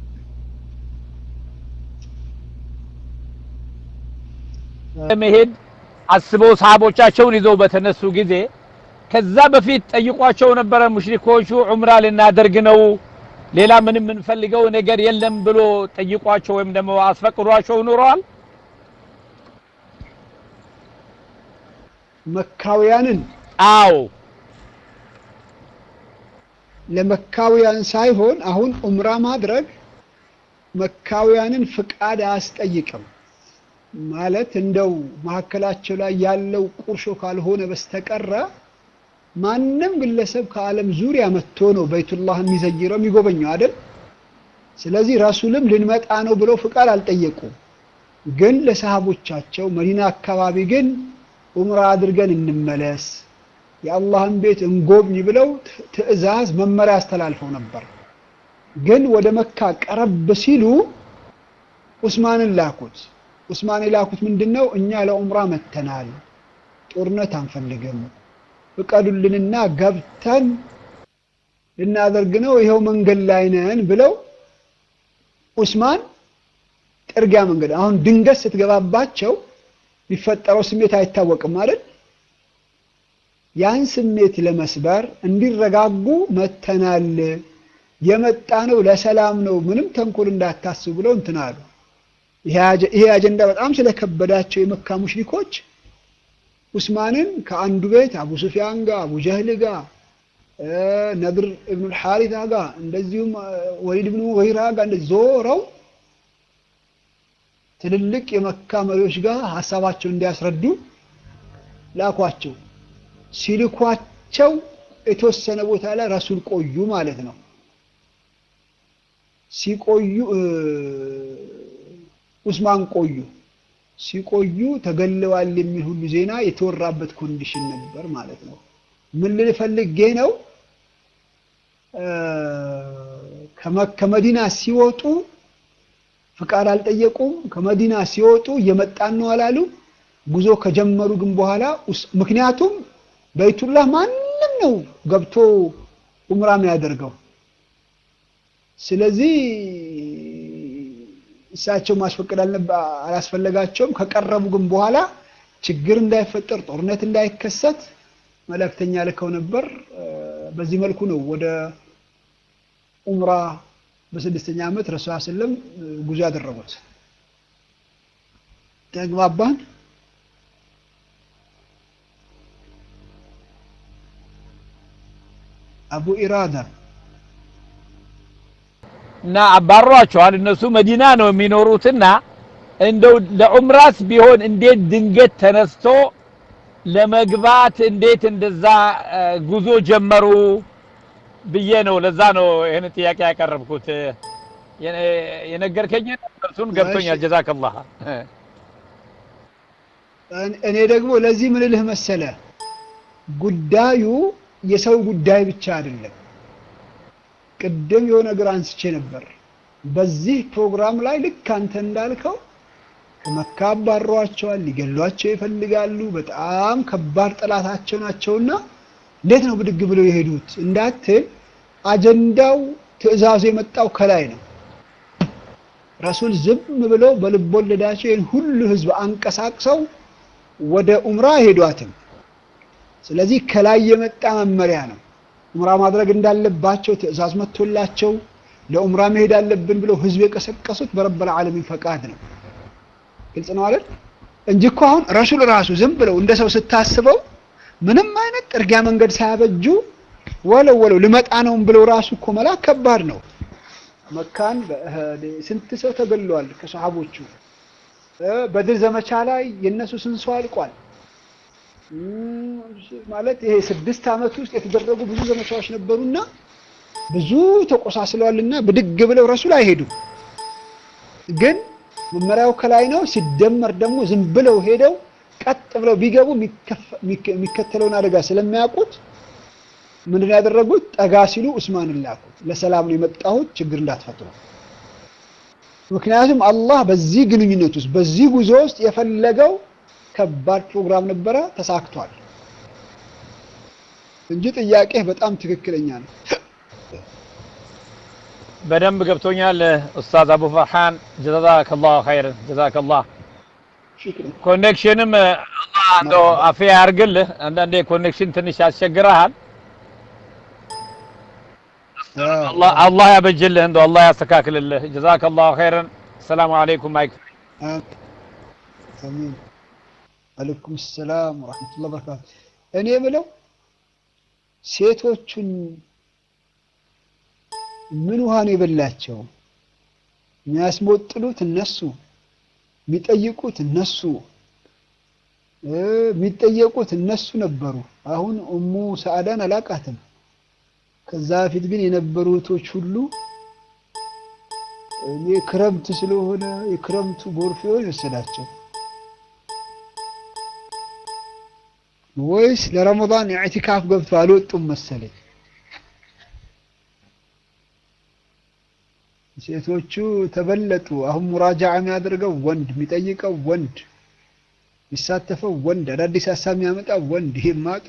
ለመሄድ አስበው ሰሃቦቻቸውን ይዘው በተነሱ ጊዜ ከዛ በፊት ጠይቋቸው ነበረ ሙሽሪኮቹ ዑምራ ልናደርግ ነው ሌላ ምንም የምንፈልገው ነገር የለም ብሎ ጠይቋቸው ወይም ደግሞ አስፈቅዷቸው ኑረዋል መካውያንን አዎ ለመካውያን ሳይሆን አሁን ዑምራ ማድረግ መካውያንን ፍቃድ አያስጠይቅም። ማለት እንደው መካከላቸው ላይ ያለው ቁርሾ ካልሆነ በስተቀረ ማንም ግለሰብ ከዓለም ዙሪያ መጥቶ ነው በይቱላህ የሚዘይረው የሚጎበኘው አይደል? ስለዚህ ረሱልም ልንመጣ ነው ብለው ፍቃድ አልጠየቁም። ግን ለሰሃቦቻቸው መዲና አካባቢ ግን ዑምራ አድርገን እንመለስ የአላህን ቤት እንጎብኝ ብለው ት- ትዕዛዝ መመሪያ አስተላልፈው ነበር። ግን ወደ መካ ቀረብ ሲሉ ኡስማንን ላኩት። ኡስማን የላኩት ምንድን ነው? እኛ ለዑምራ መተናል፣ ጦርነት አንፈልግም፣ ፍቀዱልንና ገብተን ልናደርግ ነው፣ ይኸው መንገድ ላይ ነን ብለው ኡስማን ጥርጊያ መንገድ አሁን ድንገት ስትገባባቸው የሚፈጠረው ስሜት አይታወቅም አይደል? ያን ስሜት ለመስበር እንዲረጋጉ መተናል፣ የመጣ ነው ለሰላም ነው፣ ምንም ተንኮል እንዳታስቡ ብለው እንትን አሉ። ይሄ አጀ- ይሄ አጀንዳ በጣም ስለከበዳቸው የመካ ሙሽሪኮች ኡስማንን ከአንዱ ቤት አቡ ሱፊያን ጋር፣ አቡ ጀህል ጋር፣ እ ነድር እብኑል ሐሪታ ጋር እንደዚሁም እ ወሊድ ብኑ ወይራ ጋር እንደዚህ ዞረው ትልልቅ የመካ መሪዎች ጋር ሀሳባቸውን እንዲያስረዱ ላኳቸው። ሲልኳቸው የተወሰነ ቦታ ላይ ረሱል ቆዩ ማለት ነው። ሲቆዩ እ ኡስማን ቆዩ። ሲቆዩ ተገለዋል የሚል ሁሉ ዜና የተወራበት ኮንዲሽን ነበር ማለት ነው። ምን ልል ፈልጌ ነው እ ከመ- ከመዲና ሲወጡ ፍቃድ አልጠየቁም። ከመዲና ሲወጡ እየመጣን ነው አላሉ። ጉዞ ከጀመሩ ግን በኋላ ኡስ- ምክንያቱም በይቱላህ ማንም ነው ገብቶ ኡምራ የሚያደርገው። ስለዚህ እሳቸው ማስፈቀድ አልነበ- አላስፈለጋቸውም። ከቀረቡ ግን በኋላ ችግር እንዳይፈጠር ጦርነት እንዳይከሰት መልእክተኛ ልከው ነበር። እ በዚህ መልኩ ነው ወደ ኡምራ በስድስተኛ ዓመት ረሱል ሰለም ጉዞ ያደረጉት። ተግባባን? አቡ ኢራዳ እና አባሯቸዋል። እነሱ መዲና ነው የሚኖሩትና እንደው ለዑምራስ ቢሆን እንዴት ድንገት ተነስቶ ለመግባት እንዴት እንደዛ እ፣ ጉዞ ጀመሩ ብዬ ነው። ለዛ ነው ይህን ጥያቄ ያቀረብኩት። የነ- የነገርከኝን እርሱን ገብቶኛል። እሺ። ጀዛከላህ እኔ ደግሞ ለዚህ ምን ልህ መሰለ፣ ጉዳዩ የሰው ጉዳይ ብቻ አይደለም። ቅድም የሆነ ነገር አንስቼ ነበር። በዚህ ፕሮግራም ላይ ልክ አንተ እንዳልከው ከመካ አባሯቸዋል፣ ሊገሏቸው ይፈልጋሉ። በጣም ከባድ ጠላታቸው ናቸውና እንዴት ነው ብድግ ብለው የሄዱት እንዳትል፣ አጀንዳው ትዕዛዙ የመጣው ከላይ ነው። ረሱል ዝም ብለው በልቦለዳቸው ይህን ሁሉ ህዝብ አንቀሳቅሰው ወደ ኡምራ ሄዷትም። ስለዚህ ከላይ የመጣ መመሪያ ነው። ኡምራ ማድረግ እንዳለባቸው ትዕዛዝ መጥቶላቸው ለኡምራ መሄድ አለብን ብለው ህዝብ የቀሰቀሱት በረበል ዓለሚን ፈቃድ ነው። ግልጽ ነው አይደል? እንጂ እኮ አሁን ረሱል ራሱ ዝም ብለው እንደ ሰው ስታስበው ምንም አይነት ጥርጊያ መንገድ ሳያበጁ ወለው ወለው ልመጣ ነው ብለው ራሱ እኮ መላክ ከባድ ነው። መካን ስንት ሰው ተገሏል ከሰሃቦቹ። በድር ዘመቻ ላይ የነሱ ስንት ሰው አልቋል። ማለት ይሄ ስድስት ዓመት ውስጥ የተደረጉ ብዙ ዘመቻዎች ነበሩና ብዙ ተቆሳስለዋልና ብድግ ብለው ረሱል አይሄዱም። ግን መመሪያው ከላይ ነው። ሲደመር ደግሞ ዝም ብለው ሄደው ቀጥ ብለው ቢገቡ የሚከተለውን አደጋ ስለሚያውቁት ምንድን ያደረጉት? ጠጋ ሲሉ ኡስማንን ላኩት። ለሰላም ነው የመጣሁት ችግር እንዳትፈጥሩ። ምክንያቱም አላህ በዚህ ግንኙነት ውስጥ በዚህ ጉዞ ውስጥ የፈለገው ከባድ ፕሮግራም ነበረ፣ ተሳክቷል እንጂ ጥያቄህ በጣም ትክክለኛ ነው። በደንብ ገብቶኛል ኡስታዝ አቡ ፈርሃን ጀዛከላሁ ኸይረን ጀዛከላህ ሽክረን ኮኔክሽንም አላህ እንደው አፍያ ያርግልህ አንዳንዴ ኮኔክሽን ትንሽ ያስቸግረሃል አላህ አላህ ያበጅልህ እንደው አላህ ያስተካክልልህ ጀዛከላሁ ኸይረን ሰላም አለይኩም ማይክ አሚን አለይኩም ሰላም ወራህመቱላሂ ወበረካቱ። እኔ የምለው ሴቶቹን ምን ውሃ ነው የበላቸው? የሚያስሞጥሉት እነሱ፣ የሚጠይቁት እነሱ፣ የሚጠየቁት እነሱ ነበሩ። አሁን ኡሙ ሰዓዳን አላቃትም። ከዛ በፊት ግን የነበሩ እህቶች ሁሉ እኔ ክረምት ስለሆነ የክረምቱ ጎርፍ ይሆን የወሰዳቸው ወይስ ለረመዳን ኢዕቲካፍ ገብቶ አልወጡም መሰለኝ። ሴቶቹ ተበለጡ። አሁን ሙራጃዓ የሚያደርገው ወንድ፣ የሚጠይቀው ወንድ፣ የሚሳተፈው ወንድ፣ አዳዲስ ሀሳብ የሚያመጣው ወንድ። ይሄማ